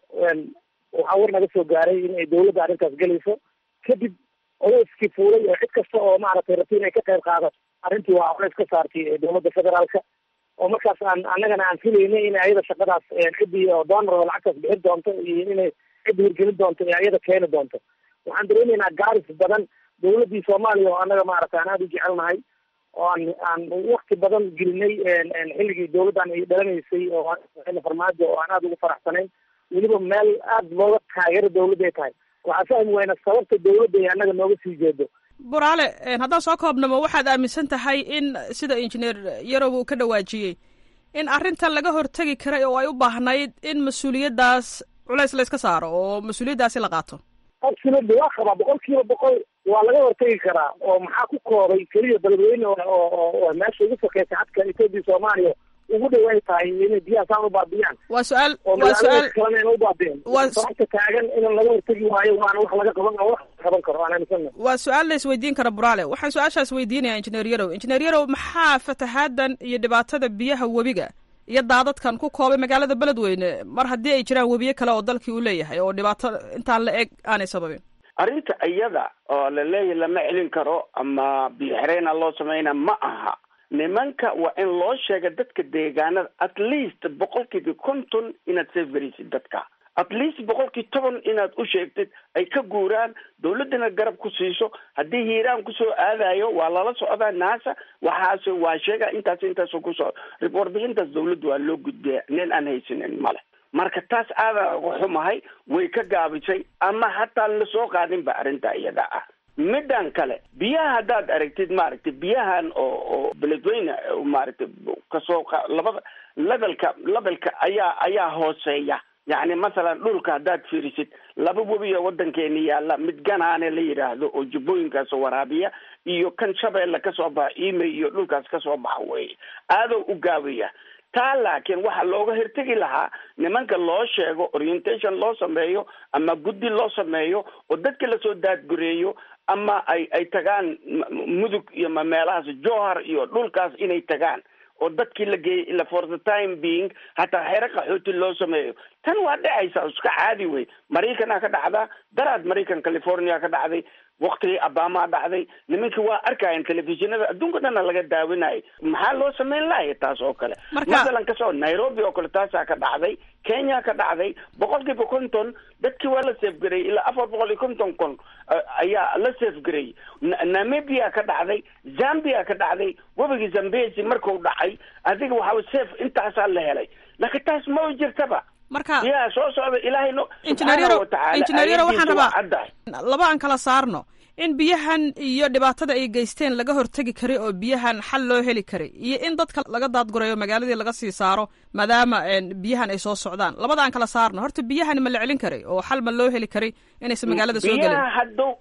waxaa war naga soo gaaray in ay dowladda arrintaas gelayso kadib oleyskii fuulay oo cid kasta oo maaragtay rabti inay ka qayb qaadato arrintii waa oleys ka saartay dowladda federaalka oo markaas aan annagana aan filaynay in ayada shaqadaas ciddii oo doonor oo lacagtaas bixin doonto iyo inay cidda hirgelin doonto ee ayada keeni doonto waxaan dareemaynaa gaaris badan dowladdii soomaaliya oo annaga maaragtay aan aada u jecelnahay oo aan aan wakti badan gelinay xilligii dowladdan ay dhalanaysay oo farmaajo oo aan aada ugu faraxsanayn weliba meel aada looga taageero dowladda ay tahay waxaa fahmi wayna sababta dowladda ay annaga nooga sii jeedo buraale haddaan soo koobnamo waxaad aaminsan tahay in sida injineer yarow uu ka dhawaajiyey in arrintan laga hortegi karay oo ay u baahnayd in mas-uuliyaddaas culays la yska saaro oo mas-uuliyaddaasi la qaato absolutely waa qabaa boqol kiiba boqol waa laga hortegi karaa oo maxaa ku koobay keliya beledweyne oo meesha ugu sokeysay xadka etoobiya soomaaliya ugu dhow ay tahay inay biyaha saan u baabiyaan waa su-aal oo waa su-aal kalena ina u baabiyeen sababta taagan in laga hortegi waayo waana wax laga qaban wax qaban karo aan aaminsana waa su-aal la isweydiin kara buraale waxaan su-aashaas weydiinayaa injineer yarow injineer yarow maxaa fatahaadan iyo dhibaatada biyaha webiga iyo daadadkan ku koobay magaalada beledweyne mar haddii ay jiraan webiyo kale oo dalkii uu leeyahay oo dhibaato intaan la eg aanay sababin arrinta iyada oo la leeyahy lama celin karo ama biyo xireyna loo samayna ma aha nimanka waa in loo sheega dadka deegaanada at least boqolkiiba konton inaad seefgaraysid dadka at least boqolkii toban inaad u sheegtid ay ka guuraan dawladdana garab ku siiso haddii hiiraan kusoo aadayo waa lala socdaa naasa waxaas waa sheega intaas intaas kusoo warbixintaas dawladda waa loo gudbiya nin aan haysanin male marka taas aadan uga xumahay way ka gaabisay ama hataan lasoo qaadin ba arrinta iyada ah middan kale biyaha haddaad aragtid maaragtay biyahan oo oo beledweyne maaragtay kasoo labada levelka levelka ayaa ayaa hooseeya yacni masalan dhulka haddaad fiirisid laba webiyo waddankeeni yaalla mid ganaane la yidhaahdo oo jubbooyinkaas waraabiya iyo kan shabeelle kasoo baxa imey iyo dhulkaas kasoo baxa weeye aadoo u gaabaya taa laakiin waxaa looga hirtegi lahaa nimanka loo sheego orientation loo sameeyo ama guddi loo sameeyo oo dadka lasoo daadgureeyo ama ay ay tagaan mudug iyo ma meelahaas johar iyo dhulkaas inay tagaan oo dadkii la geeyay ila for the time being hataa xero qaxooti loo sameeyo tan waa dhacaysa iska caadi wey maraykanaa ka dhacdaa daraad maraykan california ka dhacday waktigii abamaa dhacday nimankii waa arkayan telefishinada adduunka dhana laga daawinayay maxaa loo sameyn lahaya taas oo kale masalan kasoo nairobi oo kale taasaa ka dhacday kenya ka dhacday boqol kiiba konton dadkii waa la seefgarayay ilaa afar boqol iyo konton kon ayaa la seefgarayay namibia ka dhacday zambia ka dhacday webigii zambesi marku dhacay adiga waxaa seef intaasaa la helay laakiin taas ma jirtaba marka yaa soo socda ilaahay no injineer yaro injineer yaro waxaan rabaa laba aan kala saarno in biyahan iyo dhibaatada ay geysteen laga hortegi karay oo biyahan xal loo heli karay iyo in dadka laga daadgurayo magaaladii laga sii saaro maadaama biyahan ay soo socdaan labada aan kala saarno horta biyahan ma la celin karay oo xal ma loo heli karay inaysan magaalada soo gelin biyaha hadduu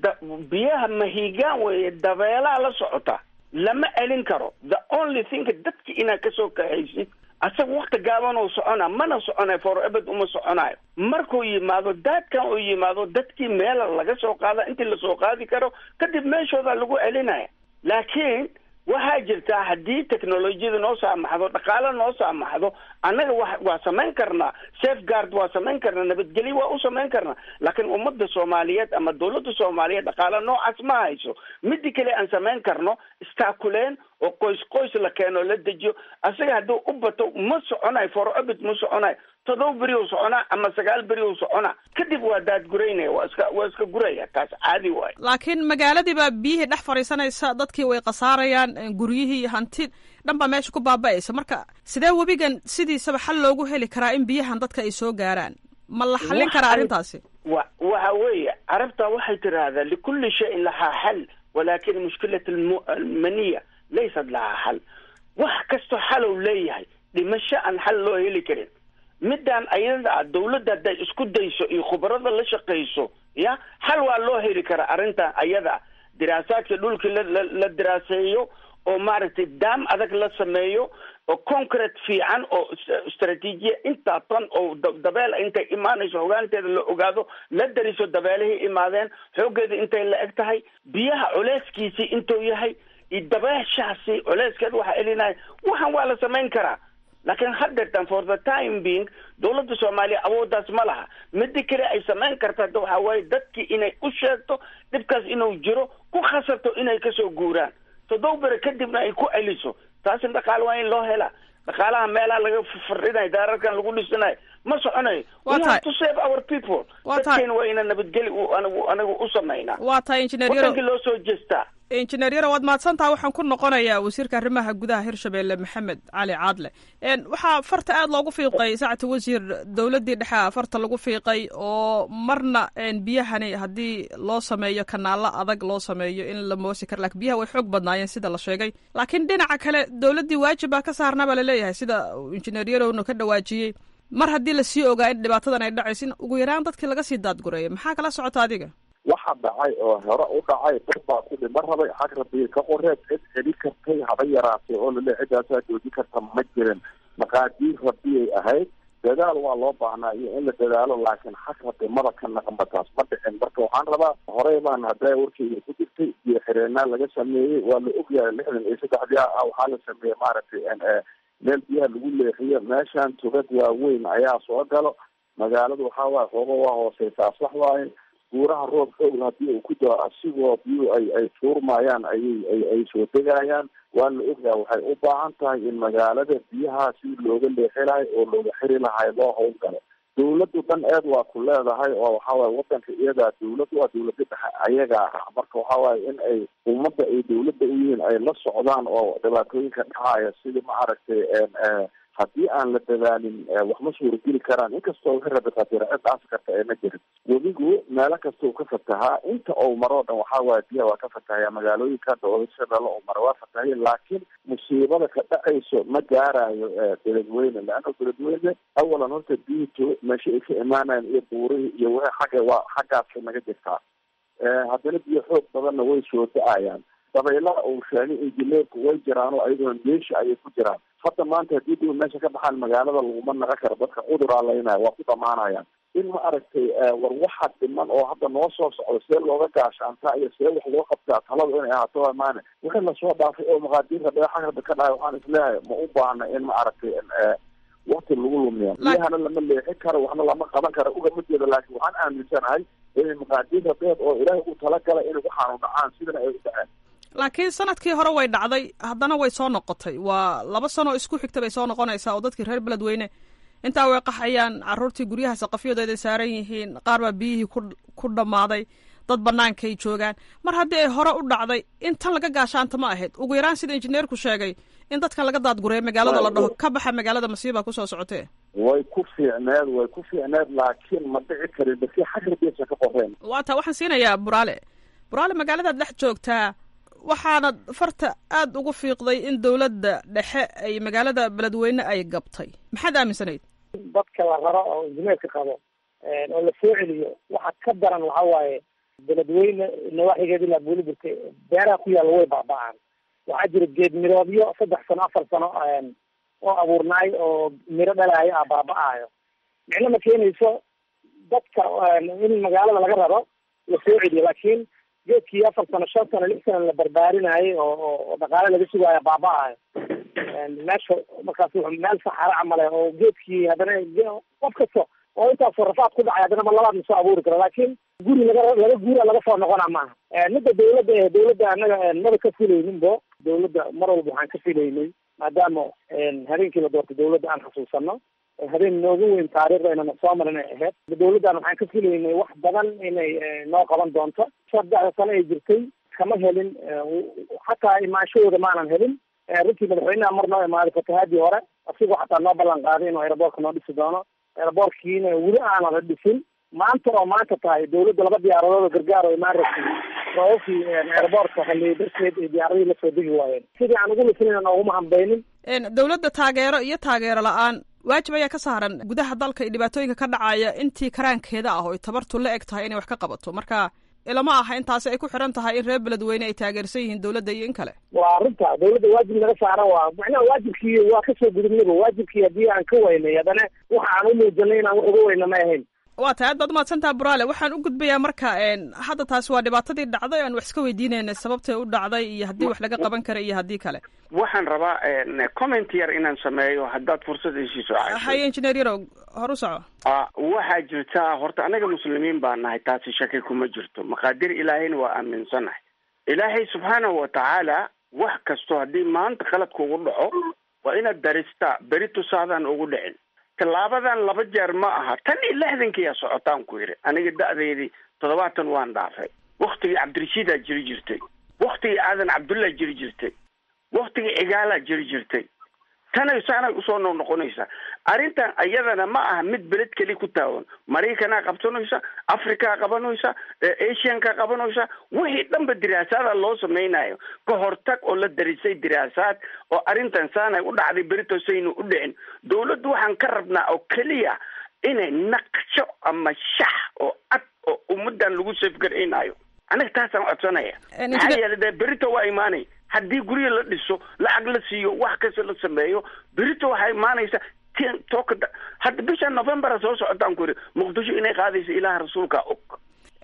biyaha mahigaan weeye dabeelaa la socota lama celin karo the only thing dadki inaad kasoo kaxaysid asaga wakti gaaban uu socona mana soconayo forebed uma soconayo markuu yimaado daadkan uu yimaado dadkii meela laga soo qaada intii lasoo qaadi karo kadib meeshooda lagu celinaya laakiin waxaa jirtaa haddii technolojiyada noo saamaxdo dhaqaale noo saamaxdo annaga wa waa samayn karnaa safeguard waa samayn karnaa nabadgelyo waa u samayn karnaa laakiin ummadda soomaaliyeed ama dawladda soomaaliyeed dhaqaale noocaas ma hayso midi kale aan samayn karno istaakuleen oo qoys qoys la keeno la dejiyo asaga hadduu u bato ma soconayo forobit ma soconayo todoba beri u soconaa ama sagaal beri u soconaa kadib waa daadguraynaya waa iska waa iska guraya taas caadi waayo laakiin magaaladii baa biyihii dhex fadhiisanaysa dadkii way khasaarayaan guryihii hanti dhan baa meesha ku baaba'aysa marka sidee webigan sidiisaba xal loogu heli karaa in biyahan dadka ay soo gaaraan ma la xallin karaa arrintaasi wa waxa weeye carabta waxay tiraahdaa likulli shayin lahaa xal walakin mushkilat almaniya laysat lahaa xal wax kastoo xalow leeyahay dhimasho aan xal loo heli karin midaan ayada ah dawladda hadday isku dayso iyo khubarada la shaqayso ya xal waa loo heli karaa arrintan ayada ah diraasaadka dhulkii la la la diraaseeyo oo maaragtay daam adag la sameeyo oo concrete fiican oo istraatiijiya intaa tan oo dabeel intay imaanayso hogaanteeda la ogaado la dariso dabeelihii imaadeen xooggeeda intay la eg tahay biyaha culeyskiisii intuu yahay iyo dabeeshaasi culeyskeeda waxaa elinaya waxaan waa la samayn karaa laakiin haddeertan for the time being dowladda soomaaliya awooddaas ma laha midi kale ay samayn karta hadda waxaa waaye dadkii inay u sheegto dhibkaas inuu jiro ku khasato inay kasoo guuraan toddoba bere kadibna ay ku celiso taasina dhaqaale waa in loo helaa dhaqaalaha meelaha laga fardhinayo daararkan lagu dhisanayo ma soconayo we have to save our people dadkeena waa ina nabadgeli anigu anigu u samaynaa waa tahay injineer yaro wadankii loo soo jeestaa injineer yaro waad mahadsantaha waxaan ku noqonayaa wasiirka arrimaha gudaha hirshabelle maxamed cali caadle waxaa farta aad loogu fiiqay saacata wasiir dowladdii dhexe farta lagu fiiqay oo marna biyahani haddii loo sameeyo kanaalo adag loo sameeyo in la moosi karo lakin biyaha way xoog badnaayeen sida la sheegay laakiin dhinaca kale dowladdii waajib baa ka saarnaa baa laleeyahay sida injineer yarowna ka dhawaajiyey mar haddii lasii ogaa in dhibaatadan ay dhacayso in ugu yaraan dadkii laga sii daadgureeya maxaa kala socota adiga waxa dhacay oo hore u dhacay dad baa ku dhima rabay xag rabiir ka qoreed cid celi kartay haba yaraatay oo lale ciddaasaa jooji karta ma jirin maqaadiir rabiyay ahayd dadaal waa loo baahnaa iyo in la dadaalo laakiin xag rabi maba ka naqanba taas ma dhicin marka waxaan rabaa horey baan haddaa warkeyga ku jirtay biyo xireenaa laga sameeyey waa la ogyahay lixdan iyo saddexdii ah waxaa la sameeyey maaragtay meel biyaha lagu leexiyo meeshaan tugad waaweyn ayaa soo galo magaaladu waxaa waaye xoogo waa hooseysaa sax waaye guuraha roob xoogl hadii uu ku dao asigoo biyuhu ay ay tuurmayaan ayay ay ay soo degayaan waa la ogyaha waxay u baahan tahay in magaalada biyaha si looga leexi lahay oo looga xiri lahay loo howlgalo dawladdu dhan eed waa ku leedahay oo waxawaaye wadanka iyadaa dawlad waa dawlada dhexe ayagaa ah marka waxawaaye in ay ummadda ay dawladda u yihiin ay la socdaan oo dhibaatooyinka dhacaya sidii ma aragtay haddii aan la dadaalin wax ma suurageli karaan inkastoo wixii rabi qadira cid dhaasi karta ee ma jirin webigu meelo kasta uu ka fatahaa inta ou maroo dhan waxaa waaye biyaha waa ka fatahaya magaalooyinka doolashabeelle oo mara waa fatahaya laakiin musiibada ka dhacayso ma gaarayo beledweyne leanna beledweyne awalan horta biyito meesha ay ka imaanayaan iyo buurihii iyo wixii xagga waa xaggaasa naga jirtaa haddana biyo xoog badanna way soo da-ayaan dabaylaha uu sheegay injineerku way jiraan oo ayaguna meesha ayay ku jiraan hadda maanta haddii dib meesha ka baxaan magaalada laguma naqa karo dadka cuduraa laynaya waa ku dhamaanayaan in ma aragtay war waxa dhiman oo hadda noo soo socdo see looga gaashaantaa iyo see wax loo qabtaa taladu inay ahaato waa maane wixii lasoo dhaafay oo maqaadiirka dhagaxagada ka dhahay waxaan isleeyahay ma u baahna in ma aragtay wakti lagu lumiya biyahana lama leexin karo waxna lama qaban karo ugama jeedo laakiin waxaan aaminsanahay inay maqaadiirka beed oo ilaahay u talagalay inay waxaanu dhacaan sidana ay u dhaceen laakiin sanadkii hore way dhacday haddana way soo noqotay waa laba sano isku xigta bay soo noqonaysaa oo dadkii reer beledweyne intaa way qaxayaan caruurtii guryaha saqafyadooda saaran yihiin qaar baa biyihii ku ku dhammaaday dad bannaankay joogaan mar haddii ay hore u dhacday in tan laga gaashaanta ma ahayd ugu yaraan sida injineerku sheegay in dadkan laga daadgureeyo magaalada la dhaho ka baxa magaalada masiibaa kusoo socotee way ku fiicneed way ku fiicneed laakiin ma dhici karin basi xagrabesa ka qoreen waa taa waxaan siinayaa buraale buraale magaaladaad dhex joogtaa waxaana farta aada ugu fiiqday in dowladda dhexe ay magaalada beledweyne ay gabtay maxaad aaminsanayd dadka la raro oo injineerka qabo oo la soo celiyo waxa ka daran waxa waaye beledweyne nawaaxigeed ilaa buuliburka beeraha ku yaalla way baaba-aan waxaa jira geed miroodyo saddex sano afar sano oo abuurnaay oo miro dhalaayo ah baaba-aayo micno ma keenayso dadka in magaalada laga raro la soo celiyo laakiin geedkii afar sano shan sano lix sano la barbaarinayay oo oo dhaqaale laga sugaayo baaba-ayo meesha markaas wuxuu meel saxaro camale oo geedkii haddana qof kasta oo intaasoo rafaad ku dhacay haddana ma labaad ma soo abuuri karo laakiin guri laga laga guura laga soo noqona maaha midda dawladda eh dawladda annaga maba ka filaynin bo dawladda mar walba waxaan ka filaynay maadaama habeenkii la doortay dawladda aan xasuusano habeen noogu weyn taariikhda inana soo marin ay ahayd dawladdan waxaan ka filaynay wax badan inay noo qaban doonto saddexda sano ay jirtay kama helin xataa imaanshahooda maanan helin runtii madaxweynaha mar noo imaaday fatahaadii hore asigoo xataa noo ballan qaaday inuu aeroboortka noo dhisi doono aeroboortkiina weli aanan la dhisin maanta oo maanta tahay dawladda laba diyaaradood oo gargaar oo imaan rabtay roobabkii aeroboortka haliyay darteed ay diyaaradihii lasoo degi waayeen sidii aan ugu lisinayna nooguma hambaynin dawladda taageero iyo taageero la-aan waajib ayaa ka saaran gudaha dalka iyo dhibaatooyinka ka dhacaya intii karaankeeda ah oo ay tabartu la eg tahay inay wax ka qabato marka ilama aha intaasi ay ku xiran tahay in reer beledweyne ay taageersan yihiin dowladda iyo in kale waa arrinta dawladda waajib naga saara waa macnaha waajibkii waa kasoo gudubnaba waajibkii haddii aan ka waynay haddana waxa aan u muujanay inaan wax uga weyna ma ahayn waa tahay aad baad umahadsantaha buraale waxaan u gudbayaa marka hadda taasi waa dhibaatadii dhacday aan wax iska weydiinayna sababtay u dhacday iyo haddii wax laga qaban kara iyo haddii kale waxaan rabaa comment yar inaan sameeyo haddaad fursad isiiso haye engineer yarow hor u soco waxaa jirtaa horta anaga muslimiin baa nahay taasi shaki kuma jirto maqaadir ilaahayna waa aaminsanahay ilaahay subxaanahu watacaala wax kasto haddii maanta khalad kugu dhaco waa inaad daristaa beri tusaadaan ugu dhicin tallaabadan laba jeer ma aha tan iyo lixdankiiyaa socotaan ku yidhi aniga da-deydii toddobaatan waan dhaafay waktigii cabdirashiidaa jiri jirtay waktigii aadan cabdullah jiri jirtay waktigii cigaalaa jiri jirtay tanay saanay usoo noqnoqonaysaa arrintan iyadana ma aha mid beled keli ku taawan maraykanaa qabsanaysa afrikaa qabanaysa asianka qabanaysa wixii dhanba diraasaada loo samaynayo ka hortag oo la darisay diraasaad oo arrintan saanay u dhacday beritosaynu u dhicin dawladdu waxaan ka rabnaa oo keliya inay naqsho ama shax oo cad oo ummadan lagu safgaraynayo aniga taasaan codsanaya maxaa yeelay dee berito waa imaanay haddii guryo la dhiso lacag la siiyo wax kasta la sameeyo berito waxaa imaanaysa tooka hadda bisha novembera soo socotaan ku yidhi muqdisho inay qaadayso ilaah rasuulka og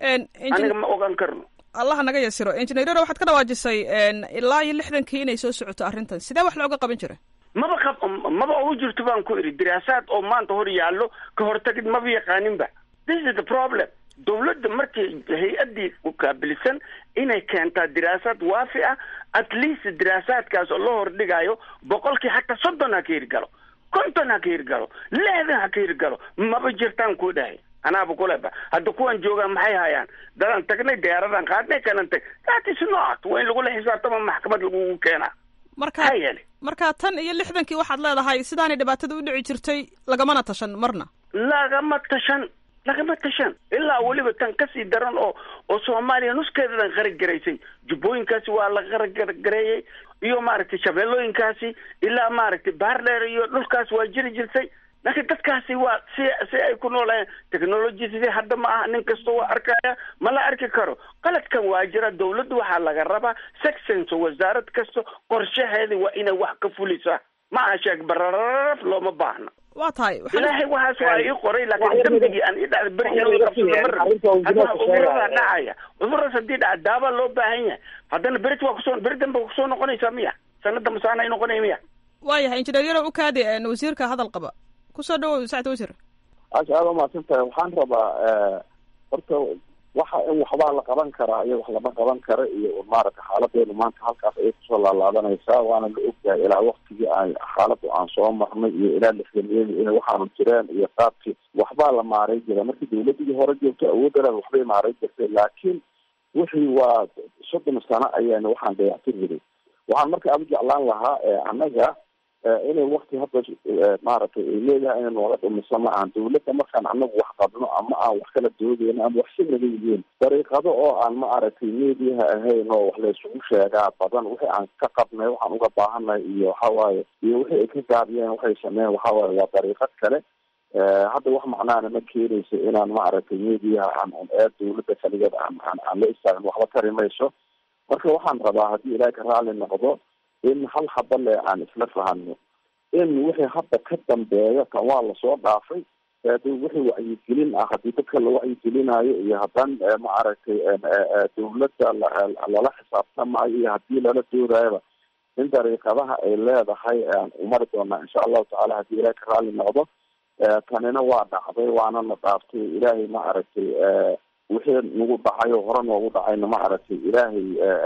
aniga ma ogaan karno allaha naga yasiro engineerada waxaad ka dhawaajisay ilaa iyo lixdankii inay soo socoto arrintan sidee wax looga qaban jiray maba qab maba ugu jirto baan ku idhi diraasaad oo maanta hor yaallo ka hortagid maba yaqaaninba this is the problem dawladda markii hay-addii ukaabilisan inay keentaa diraasaad waafi ah at least diraasaadkaas oo loo hordhigayo boqolkii xataa soddon ha ka hirgalo konton ha ka hirgalo lixdan ha ka hirgalo maba jirtaan ku dhahay anaaba kuleba hadda kuwan joogaan maxay hayaan dadaan tagnay diyaaradan qaadnay kanan tag that is not waa in lagula xisaabtama maxkamad lagugu keenaa marka maxaa yeelay marka tan iyo lixdankii waxaad leedahay sidaanay dhibaatada u dhici jirtay lagamana tashan marna lagama tashan lagama tashan ilaa weliba tan kasii daran oo oo soomaaliya nuskeedadan qaragaraysay jubbooyinkaasi waa la qaragareeyey iyo maaragtay shabeellooyinkaasi ilaa maaragtay baardheer iyo dhulkaas waa jiri jirtay laakiin dadkaasi waa si si ay ku noolayeen technology sidii hadda ma aha nin kasta waa arkaya ma la arki karo qaladkan waa jira dawladdu waxaa laga rabaa sections wasaarad kasta qorshaheeda waa inay wax ka fulisaa ma aha sheeg barararaf looma baahna waa tahay ilaahay waxaas waa ii qoray laakiin dambigii aan ii dhacda beri in la qabsado ma rabin haddana cudurada dhacaya cuduradaas haddii dhaca daaba loo baahan yahay haddana berit waa kusoo beri dambe waa kusoo noqonaysaa miya sanada masaana ay noqonaya miya waayahay injineer yarow ukaadi wasiirka hadal qaba kusoo dhawow sacd wasiir aasha aada umahadsan tahay waxaan rabaa horta waxa in waxbaa la qaban karaa iyo wax lama qaban kara iyo maaragta xaaladeenu maanta halkaas ayay kusoo laalaabanaysaa waana la ogyahay ilaa waktigii aan xaaladu aan soo marnay iyo ilaa lixdaniyadii inay waxaanu jireen iyo qaabkii waxbaa la maaray jira markii dawladii hore joogto awooddareed waxbay maaray jirtay laakiin wixii waa soddon sano ayaana waxaan dayactir jiray waxaan marka aada u jeclaan lahaa annaga inay wakti hadda maaragtay ay leedahay inay nooga dhumiso ma ahan dawladda markaan anagu wax qabno ama aan wax kala doodeyno ama wax si naga yihiin dariiqado oo aan ma aragtay mediaha ahayn oo wax laysugu sheegaa badan wixii aan ka qabnay waxaan uga baahanay iyo waxawaaye iyo wixii ay ka gaabiyeen waxay sameeyeen waxawaaye waa dariiqad kale hadda wax macnaana ma keenayso inaan ma aragtay mediaha aan un ee dawladda kaligeed aan aan aan la istaagin waxba tari mayso marka waxaan rabaa haddii ilaahay ka raali noqdo in hal haba le aan isla fahano in wixii hadda ka dambeeya kan waa lasoo dhaafay wixii wacyigelin ah haddii dadka la wacyigelinayo iyo haddaan ma aragtay dawladda lala xisaabtamayo iyo haddii lala doorayaba in dariiqadaha ay leedahay aan umari doonaa insha allahu tacala haddii ilaahay ka raali noqdo tanina waa dhacday waana na dhaaftay ilaahay ma aragtay wixii nagu dhacayo hore noogu dhacayna ma aragtay ilaahay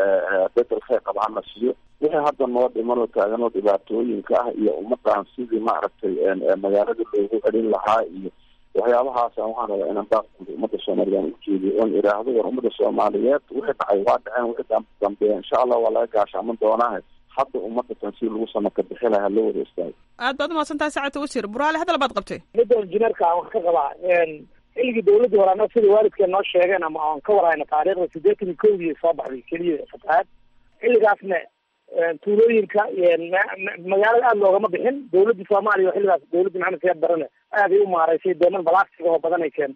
bedel kheyr qaba hana siiyo wixii hadda noo dhimanoo taaganoo dhibaatooyinka ah iyo ummadan sidii maaragtay magaalada loogu celin lahaa iyo waxyaabahaasa waxaan rabaa inaan baaqguud ummadda soomaaliyan ujeediyo oon idhaahdo war ummadda soomaaliyeed wixii dhacay waa dhaceen wixii dambeeya insha allah waa laga gaashaaman doonaahe hadda ummadda tan si lagu samaka bixi lahaa loo wada istaago aad baad umahadsan tahay sacadta wasiir buraale hadal baad qabtay midda injineerka aan wax ka qabaa xilligii dawladda hore annaga sida waalidkeen noo sheegeen ama aan ka warhayna taariikhda siddeetan iyo kowdii soo baxday keliya fatahaad xilligaasna tuulooyinka magaalada aada loogama bixin dawladdii soomaaliya oo xilligaas dawladda maxamed siyaad barane aaday u maaraysay dooman balaastig oo badan ay keentay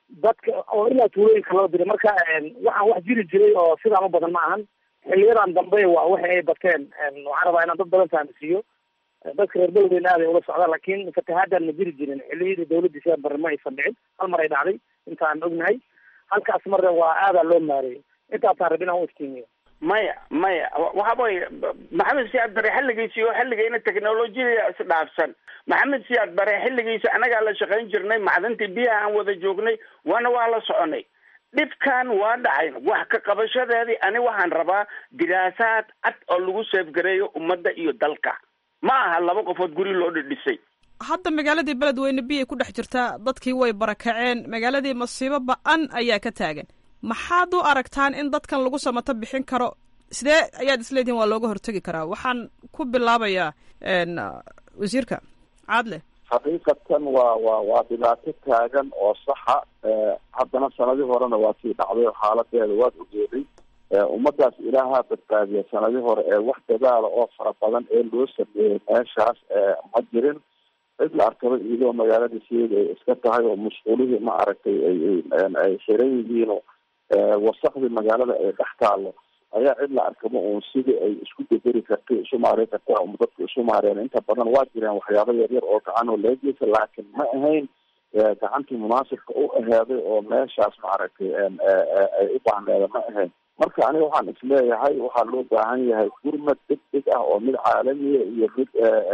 dadka oo ilaa tuulooyinka loo diray marka waxaan wax jiri jiray oo sidaan u badan ma ahan xiliyadan dambe waa waxa ay bateen waxaan rabaa inaan dad badan fahamsiiyo dadka reer beledweyne aad ay ula socdaan laakiin fatahaadaan ma jiri jirin xiliyadii dawladii sidaa barre ma aysan dhicin hal mar ay dhacday intaan ognahay halkaas marna waa aadaa loo maareeyay intaasaan rabin aan u iftiimiyo maya maya waxa weye maxamed siyaad bare xilligiisi oo xilligayna technolojiyada isdhaafsan maxamed siyaad bare xilligiisi anagaa la shaqayn jirnay macdantii biyaha aan wada joognay waana waa la soconay dhibkan waa dhacayn wax ka qabashadeedii ani waxaan rabaa diraasaad cad oo lagu seefgareeyo ummadda iyo dalka ma aha laba qofood guri loo dhidhisay hadda magaaladii beledweyne biyay ku dhex jirtaa dadkii way barakaceen magaaladii masiibo ba-an ayaa ka taagan maxaad u aragtaan in dadkan lagu samato bixin karo sidee ayaad isleedihin waa looga hortegi karaa waxaan ku bilaabayaa wasiirka caadle xaqiiqatan waa waa waa dhibaato taagan oo saxa haddana sanadii horena waa sii dhacday oo xaaladeeda waad ogeeday ummadaas ilaahaa badbaadiya sanadii hore ee wax dadaala oo fara badan ee loo sameeyey meeshaas ma jirin cid la arkaba iyadoo magaalada sideeda ay iska tahay oo musquulihii ma aragtay ay xiran yihiin oo wasakdii magaalada ay dhex taalo ayaa cid la arkaba uun sidii ay isku bederi kartay isu maareyn karta um dadku isu maareen inta badan waa jireen waxyaaba yaryar oo gacan oo leegeysa laakiin ma ahayn gacantii munaasibka u aheeday oo meeshaas maaragtay ay u baahneeda ma ahayn marka aniga waxaan isleeyahay waxaa loo baahan yahay gurmad deg deg ah oo mid caalamiya iyo mid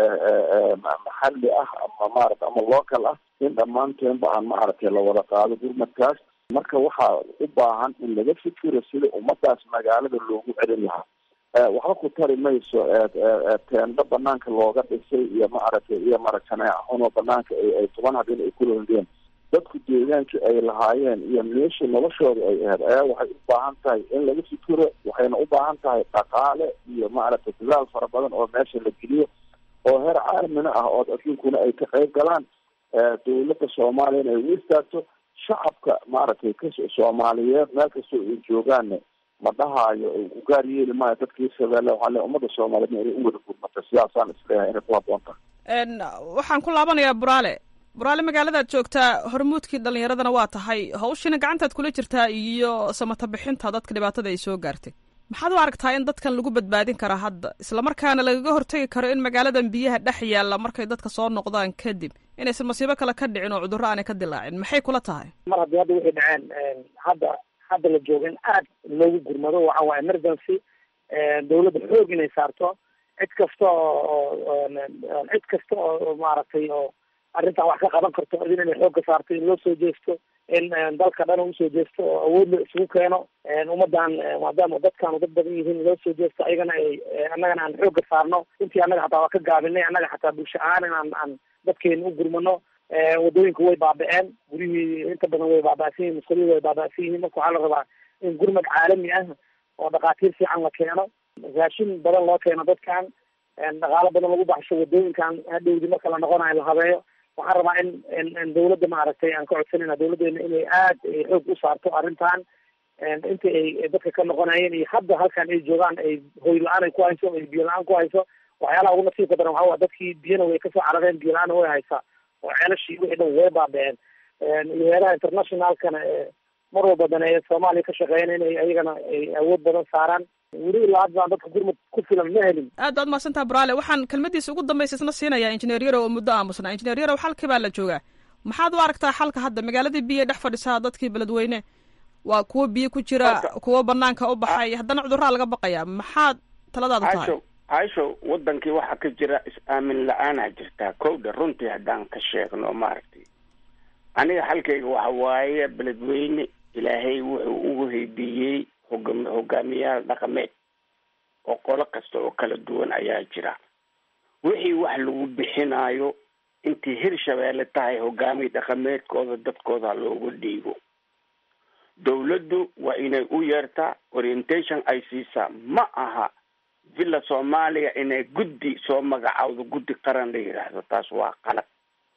maxalli ah ama maarata ama local ah in dhammaanteenba aan maaragtay lawada qaado gurmadkaas marka waxaa u baahan in laga fikiro sida ummadaas magaalada loogu celin lahaa waxba ku tari mayso teendo banaanka looga dhisay iyo maaragtay iyo marakaneecunoo banaanka ay toban habeen ay ku londeen dadku deegaankii ay lahaayeen iyo meeshii noloshooda ay ahayd ayaa waxay u baahan tahay in laga fikiro waxayna u baahan tahay dhaqaale iyo maaragtay dadaal fara badan oo meesha la geliyo oo heer caalamina ah oo adduunkuna ay ka qayb galaan dawladda soomaaliyana ay u istaagto shacabka maaragtay ka soomaaliyeed meel kastoo ay joogaanne ma dhahaayo ugaar yeeli maayo dadkii shabeelle waxaa le ummadda soomaaliyeedna inay u wada gurmata sidaasaan isleeyahay inay ku haboon tahay waxaan ku laabanayaa buraale buraale magaaladaad joogtaa hormuudkii dhalinyaradana waa tahay hawshiina gacantaad kula jirtaa iyo samata bixinta dadka dhibaatada ay soo gaartay maxaad u aragtaa in dadkan lagu badbaadin karaa hadda islamarkaana lagaga hortegi karo in magaaladan biyaha dhex yaalla markay dadka soo noqdaan kadib inaysan masiibo kale ka dhicin oo cudurro aanay ka dilaacin maxay kula tahay mar haddii hadda waxay dhaceen hadda hadda la jooga in aad loogu gurmado waxa waa emergency dawladda xoog inay saarto cid kasta oo cid kasta oo maaragtay oo arrintan wax ka qaban karto idin inay xoogga saarto in loo soo jeesto in dalka dhan usoo jeesto oo awood la isugu keeno ummadan maadaama dadkaanu dad badan yihiin loo soo jeesto ayagana ay annagana aan xoogga saarno intii annaga xataa waa ka gaabinay annaga xataa bulsho ahaan inaan aan dadkeena u gurmano wadooyinka way baaba-een guryihii inta badan way baaba-san yihin musqulihii way baaba-san yihiin marka waxaa la rabaa in gurmad caalami ah oo dhakhaatiir fiican la keeno raashin badan loo keeno dadkan dhaqaalo badan lagu baxsho wadooyinkan hadhowdi marka la noqonayo la habeeyo waxaan rabaa in in dawladda maaragtay aan ka codsanayna dawladdeena inay aad xoog u saarto arrintan inta ay dadka ka noqonayeen iyo hadda halkan ay joogaan ay hoy la-aan ay ku hayso ay biyo la-aan ku hayso waxyaalaha ugu nasiibka daran waxaa waa dadkii biyana way kasoo carareen biyo la-aana way haysaa oo ceelashii wixii dhan way baaba-een iyo heeraha internationalkana mar walba daneeya soomaaliya ka shaqeeyana inay ayagana ay awood badan saaraan weli ilaa hadda aan dadka gurmad ku filan ma helin aad baad mahadsantaha buraale waxaan kelmadiisa ugu dambaysa isna siinayaa injineer yarow oo muddo aamusnaa injineer yarow xalkii baa la joogaa maxaad u aragtaa xalka hadda magaaladii biyo dhex fadhisaa dadkii beledweyne waa kuwo biyo ku jira kuwo banaanka u baxay haddana cudurraa laga baqayaa maxaad taladaadu tahay caisho caisho wadankii waxaa ka jira is-aamin la-aanaa jirtaa kowdha runtii haddaan ka sheegno maaragtay aniga xalkayga waxa waaye beledweyne ilaahay wuxuu ugu heydiiyey hogam hogaamiyaal dhaqameed oo qolo kasta oo kala duwan ayaa jira wixii wax lagu bixinaayo intii hirshabeelle tahay hogaamiye dhaqameedkooda dadkooda loogu dhiibo dawladdu waa inay u yeertaa orientation ay siisaa ma aha villa soomaaliya inay guddi soo magacaawdo guddi qaran la yidhaahdo taas waa qalad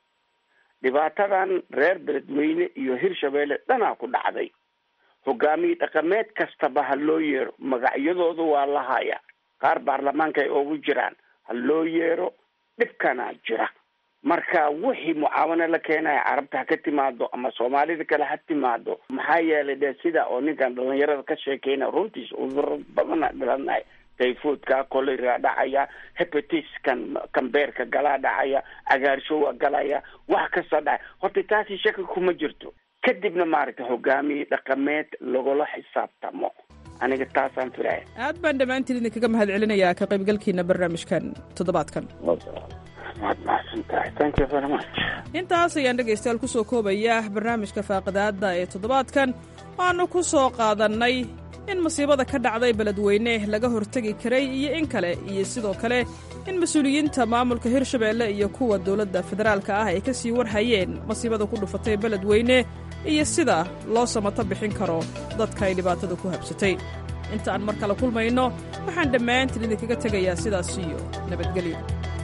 dhibaatadan reer beledweyne iyo hirshabeelle dhanaa ku dhacday hogaamiye dhaqameed kastaba ha loo yeero magacyadooda waa la haya qaar baarlamaanka ay ugu jiraan ha loo yeero dhibkanaa jira marka wixii mucaawano la keenaya carabta ha ka timaado ama soomaalida kale ha timaado maxaa yeelay de sida oo ninkan dhalinyarada ka sheekeyna runtiis cuduro badana dhalanay tayfoodka kolera dhacaya hepatiskan kambeerka galaa dhacaya cagaarshowa galaya wax kasta dhacay horta taasi shaki kuma jirto kadibna maaragtay hogaamiye dhaqameed lagula xisaabtamo aniga taasaan filaya aad baan dhammaantiin idinkaga mahad celinayaa ka qaybgalkiina barnaamijkan toddobaadkan waad mahadsan tahay thank you very much intaas ayaan dhegaystayaal ku soo koobaya barnaamijka faaqidaadda ee toddobaadkan waannu ku soo qaadannay in masiibada ka dhacday beledweyne laga hortegi karay iyo in kale iyo sidoo kale in mas-uuliyiinta maamulka hirshabeelle iyo kuwa dowladda federaalka ah ay ka sii warhayeen masiibada ku dhufatay beledweyne iyo sida loo samato bixin karo dadka ay dhibaatada ku habsatay inta aan mar kale kulmayno waxaan dhammaantiin idinkaga tegayaa sidaas iyo nabadgelyo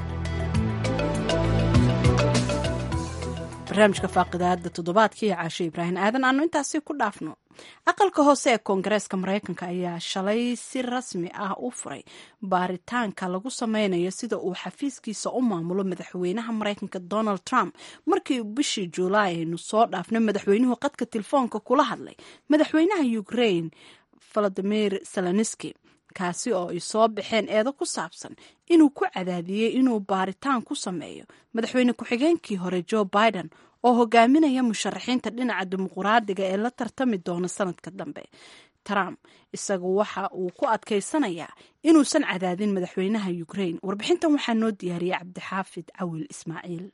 barnaamijka faaqidaada toddobaadka iyo caasho ibraahim aadan aanu intaasi ku dhaafno aqalka hoose ee koongareeska maraykanka ayaa shalay si rasmi ah u furay baaritaanka lagu sameynayo sida uu xafiiskiisa u maamulo madaxweynaha maraykanka donald trump markii bishii juulaay aynu soo dhaafnay madaxweynuhu qadka telefoonka kula hadlay madaxweynaha ukraine valadimir zelenski kaasi oo ay soo baxeen eedo ku saabsan inuu ku cadaadiyey inuu baaritaan ku sameeyo madaxweyne ku-xigeenkii hore joe biden oo hogaaminaya musharaxiinta dhinaca dimuquraadiga ee la tartami doona sanadka dambe trump isagu waxa uu ku adkaysanayaa inuusan cadaadin madaxweynaha ukraine warbixintan waxaa noo diyaariyey cabdixaafid cawil ismaaciil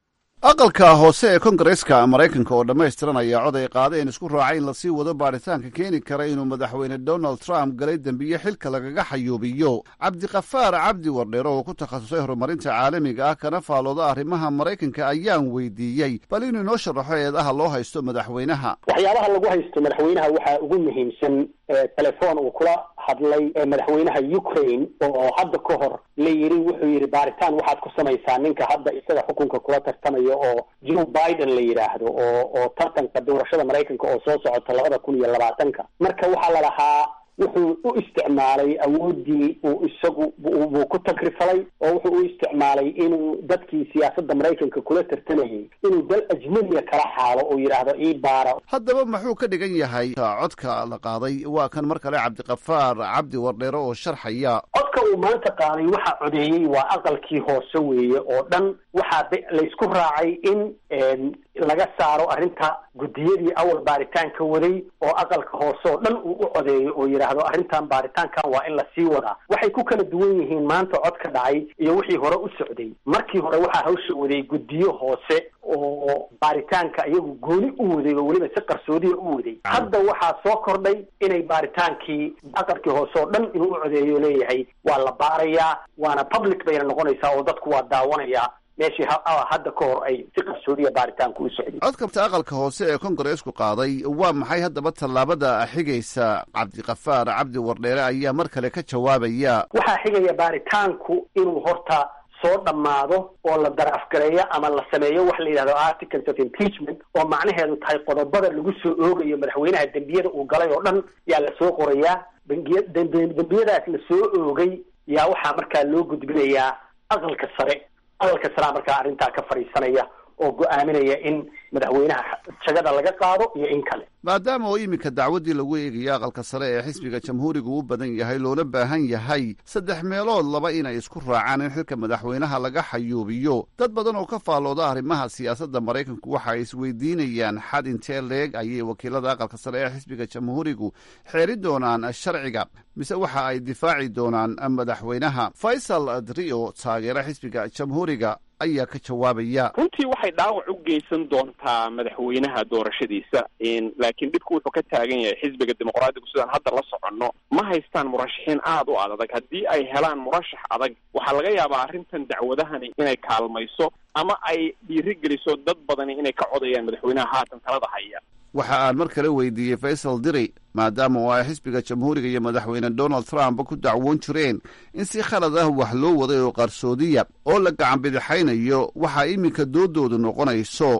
aqalka hoose ee kongareska maraykanka oo dhammaystiran ayaa cod ay qaadeen isku raacay in lasii wado baaritaanka keeni kara inuu madaxweyne donald trump galay dembiye xilka lagaga xayuubiyo cabdikafaar cabdi wardheer oo ku takhasusay horumarinta caalamiga ah kana faalooda arrimaha maraykanka ayaan weydiiyey bal inuu inoo sharaxo eedaha loo haysto madaxweynaha waxyaabaha lagu haysto madaxweynaha waxaa ugu muhiimsan telefoon uu kula hadlay madaxweynaha ukraine oo hadda ka hor la yiri wuxuu yidhi baaritaan waxaad ku samaysaa ninka hadda isaga xukunka kula tartamaya oo joe biden la yidhaahdo oo oo tartanka doorashada maraykanka oo soo socota labada kun iyo labaatanka marka waxaa la lahaa wuxuu u isticmaalay awooddii uu isagu buu ku tagrifalay oo wuxuu u isticmaalay inuu dadkii siyaasadda maraykanka kula tartamayay inuu dal ajnabiga kala xaalo oo yidhaahdo ii baara haddaba muxuu ka dhigan yahay codka la qaaday waa kan mar kale cabdikafaar cabdi wardheere oo sharxaya codka uu maanta qaaday waxaa codeeyey waa aqalkii hoose weeye oo dhan waxaa laysku raacay in laga saaro arrinta guddiyadii awal baaritaanka waday oo aqalka hoose oo dhan uu u codeeyo oo yidhaahdo arrintan baaritaankan waa in lasii wadaa waxay ku kala duwan yihiin maanta cod ka dhacay iyo wixii hore u socday markii hore waxaa hawsha waday guddiyo hoose oo baaritaanka iyagu gooni u waday oo weliba si qarsoodiya u waday hadda waxaa soo kordhay inay baaritaankii aqalkii hoose oo dhan inuu u codeeyo leeyahay waa la baarayaa waana public bayna noqonaysaa oo dadku waa daawanayaa meeshii hadda ka hor ay si qarsoodiya baaritaanku u socday codkabta aqalka hoose ee kongareesku qaaday waa maxay haddaba tallaabada xigaysa cabdikafaar cabdi wardheere ayaa mar kale ka jawaabaya waxaa xigaya baaritaanku inuu horta soo dhammaado oo la daraafgareeyo ama la sameeyo waxa la yidhahdo articles of impeachment oo macnaheedu tahay qodobada lagu soo oogayo madaxweynaha dembiyada uu galay oo dhan yaa lasoo qorayaa bangiya dembiyadaas la soo oogay yaa waxaa markaa loo gudbinayaa aqalka sare aqalka saraa markaa arrintaa ka fadhiisanaya oo go-aaminaya in madaxweynaha jagada laga qaado iyo in kale maadaama oo iminka dacwaddii lagu eegayo aqalka sare ee xisbiga jamhuurigu u badan yahay loona baahan yahay saddex meelood laba inay isku raacaan in xilka madaxweynaha laga xayuubiyo dad badan oo ka faallooda arrimaha siyaasadda maraykanku waxa ay isweydiinayaan xad intee leeg ayay wakiilada aqalka sare ee xisbiga jamhuurigu xeeri doonaan sharciga mise waxa ay difaaci doonaan madaxweynaha faysal drio taageera xisbiga jamhuuriga ayaa ka jawaabaya runtii waxay dhaawac u geysan doontaa madaxweynaha doorashadiisa laakiin dhibku wuxuu ka taagan yahay xisbiga dimuqraadigu sidaan hadda la soconno ma haystaan murashaxiin aada u adag haddii ay helaan murashax adag waxaa laga yaabaa arrintan dacwadahani inay kaalmayso ama ay dhiirigeliso dad badani inay ka codayaan madaxweynaha haatan talada haya waxa aan mar kale weydiiyey faysal diri maadaama oo ay xisbiga jamhuuriga iyo madaxweyne donald trump ku dacwoon jireen in si khalad ah wax loo waday oo qarsoodiya oo la gacan bidixaynayo waxaa iminka doodoodu noqonayso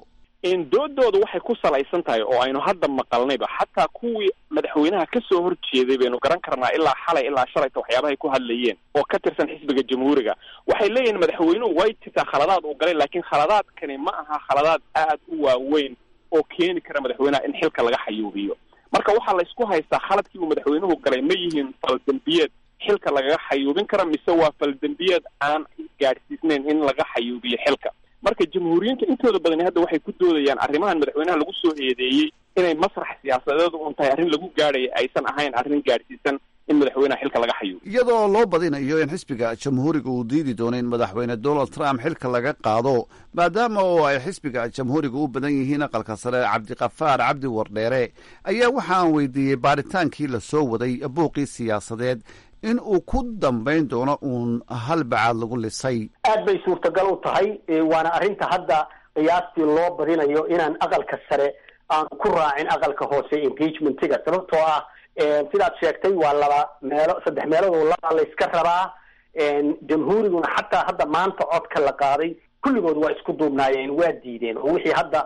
in doodooda waxay ku salaysan tahay oo aynu hadda maqalnayba xataa kuwii madaxweynaha kasoo horjeeday baynu garan karnaa ilaa xalay ilaa shalayta waxyaabahay ku hadlayeen oo ka tirsan xisbiga jamhuuriga waxay leeyihin madaxweynuhu way jirtaa khaladaad uu galay laakiin khaladaadkani ma aha khaladaad aad u waaweyn oo keeni kara madaxweynaha in xilka laga xayuubiyo marka waxaa laysku haystaa khaladkii uu madaxweynuhu galay ma yihiin faldembiyeed xilka lagaga xayuubin kara mise waa faldembiyeed aan gaadhsiisnayn in laga xayuubiyo xilka marka jamhuuriyiinta intooda badani hadda waxay ku doodayaan arrimahan madaxweynaha lagu soo eedeeyey inay masrax siyaasadeed un tahay arrin lagu gaadhaya aysan ahayn arrin gaadhsiisan in madaxweynaha xilka laga xayuubiyo iyadoo loo badinayo in xisbiga jamhuuriga uu diidi doono in madaxweyne donald trump xilka laga qaado maadaama oo ay xisbiga jamhuuriga u badan yihiin aqalka sare cabdiqafaar cabdi wardheere ayaa waxa aan weydiiyey baaritaankii la soo waday buuqii siyaasadeed in uu ku dambayn doono uun hal bacaad lagu lisay aad bay suurtagal u tahay waana arrinta hadda qiyaastii loo badinayo inaan aqalka sare aan ku raacin aqalka hoose impeachmentiga sababtoo ah sidaad sheegtay waa laba meelo saddex meeloodoo laba la iska rabaa jamhuuriguna xataa hadda maanta codka la qaaday kulligood waa isku duubnaayeen waa diideen oo wixii hadda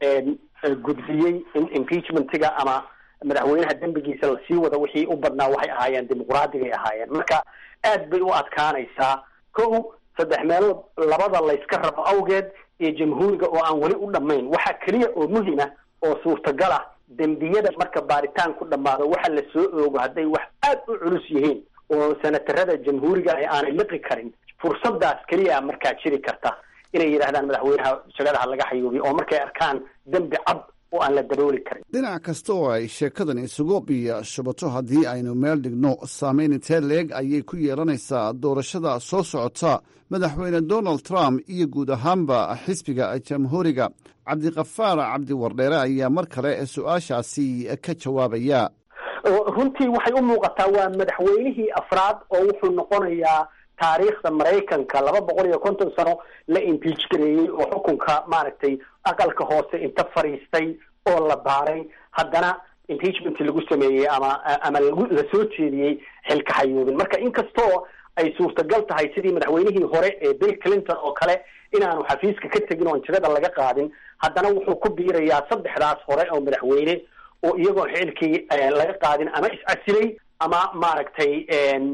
gudbiyey in impeachmentiga ama madaxweynaha dembigiisa lasii wada wixii u badnaa waxay ahaayeen dimuqraadigaay ahaayeen marka aad bay u adkaanaysaa kow saddex meelood labada layska rabo awgeed iyo jamhuuriga oo aan weli u dhammayn waxaa keliya oo muhima oo suurtagal ah dembiyada marka baaritaan ku dhammaado waxa la soo oogo hadday wax aad u culus yihiin oo senatarada jamhuuriga ah aanay liqi karin fursadaas keliya markaa jiri karta inay yidhaahdaan madaxweynaha shagadaha laga xayuubiyo oo markay arkaan dembi cad oo aan la dabooli karin dhinac kasta oo ay sheekadan isugu biyo shubato haddii aynu meel dhigno saameyn intee leeg ayay ku yeelanaysaa doorashada soo socota madaxweyne donald trump iyo guud ahaanba xisbiga jamhuuriga cabdiqafaar cabdi wardheere ayaa mar kale su-aashaasi ka jawaabaya runtii waxay u muuqataa waa madaxweynihii afraad oo wuxuu noqonayaa taariikhda maraykanka laba boqol iyo konton sano la impeach gareeyey oo xukunka maaragtay aqalka hoose inta fadhiistay oo la baaray haddana impeachment lagu sameeyey ama ama lagu la soo jeediyey xilka xayuubin marka inkastoo ay suurtagal tahay sidii madaxweynihii hore ee bill clinton oo kale inaanu xafiiska ka tegin oon jagada laga qaadin haddana wuxuu ku biirayaa saddexdaas hore oo madaxweyne oo iyagoo xilkii laga qaadin ama is-casilay ama maaragtay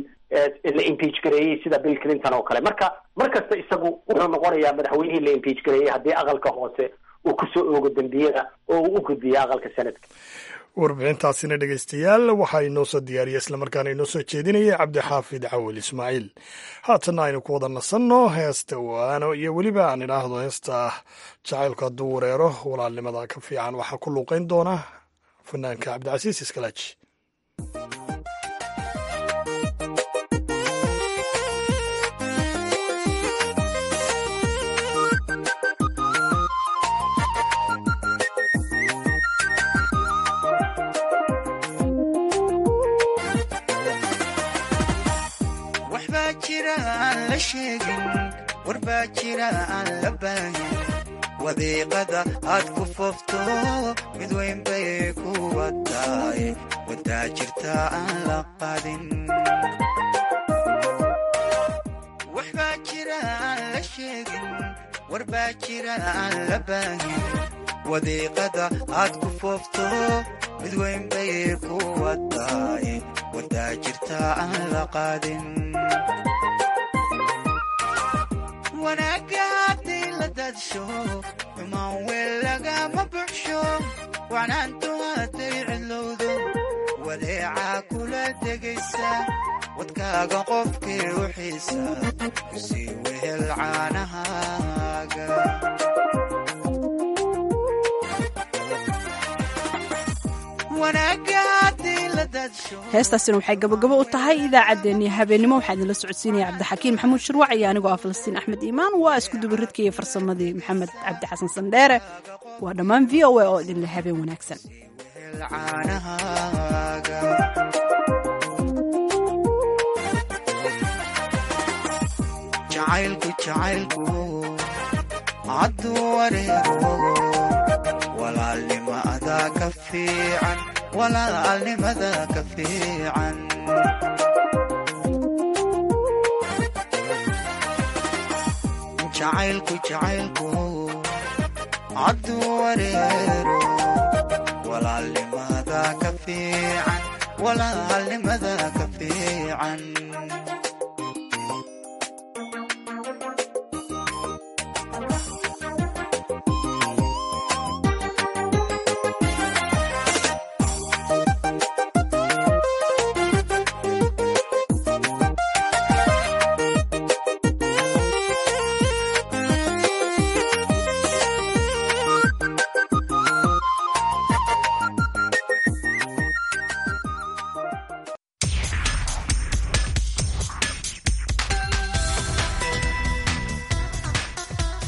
la impeach gareeyey sida bill clinton oo kale marka mar kasta isagu wuxuu noqonayaa madaxweynihii la impeach gareeyey haddii aqalka hoose uu kusoo oogo dembiyada oo uu u gudbiya aqalka sanadka warbixintaasina dhegaystayaal waxaa inoo soo diyaariyey islamarkaana inoo soo jeedinaya cabdixaafid cawil ismaaciil haatanna aynu ku wada nasanno heesta waano iyo weliba aan idhaahdo heesta jacaylku hadduu wareero walaalnimada ka fiican waxaa ku luuqeyn doona fanaanka cabdicasiis iskalaaji warbaa jira aan la baahin wadiiqada aad ku foofto mid weyn bay kuwa tahay wadaa jirta aan la qadin waxbaa jira aan la sheegin warbaa jira aan la baahin wadiiqada aad ku foofto mid weyn bay kuwa tahay wadaa jirta aan la qadin wanaagga haddii la dadsho xumaan weel lagama buxsho wacnaantu hadday cidlowdo wadeecaa kula degaysa wadkaaga qofkii u xiisa sii wehel caanahaaga heestaasina waxay gabagabo u tahay idaacaddeenii habeennimo waxaa idinla socodsiinaya cabdixakiin maxamuud shirwac iyo anigoo ah falastiin axmed iimaan waa isku dubaridka iyo farsamadii maxamed cabdi xasan sandheere waa dhammaan v o a oo idinle habeen wanaagsan walaalnimada ka fiican walaalnimada ka fiican jacaylku jacaylku hadduu wareero walaalnimada ka fiican walaalnimada ka fiican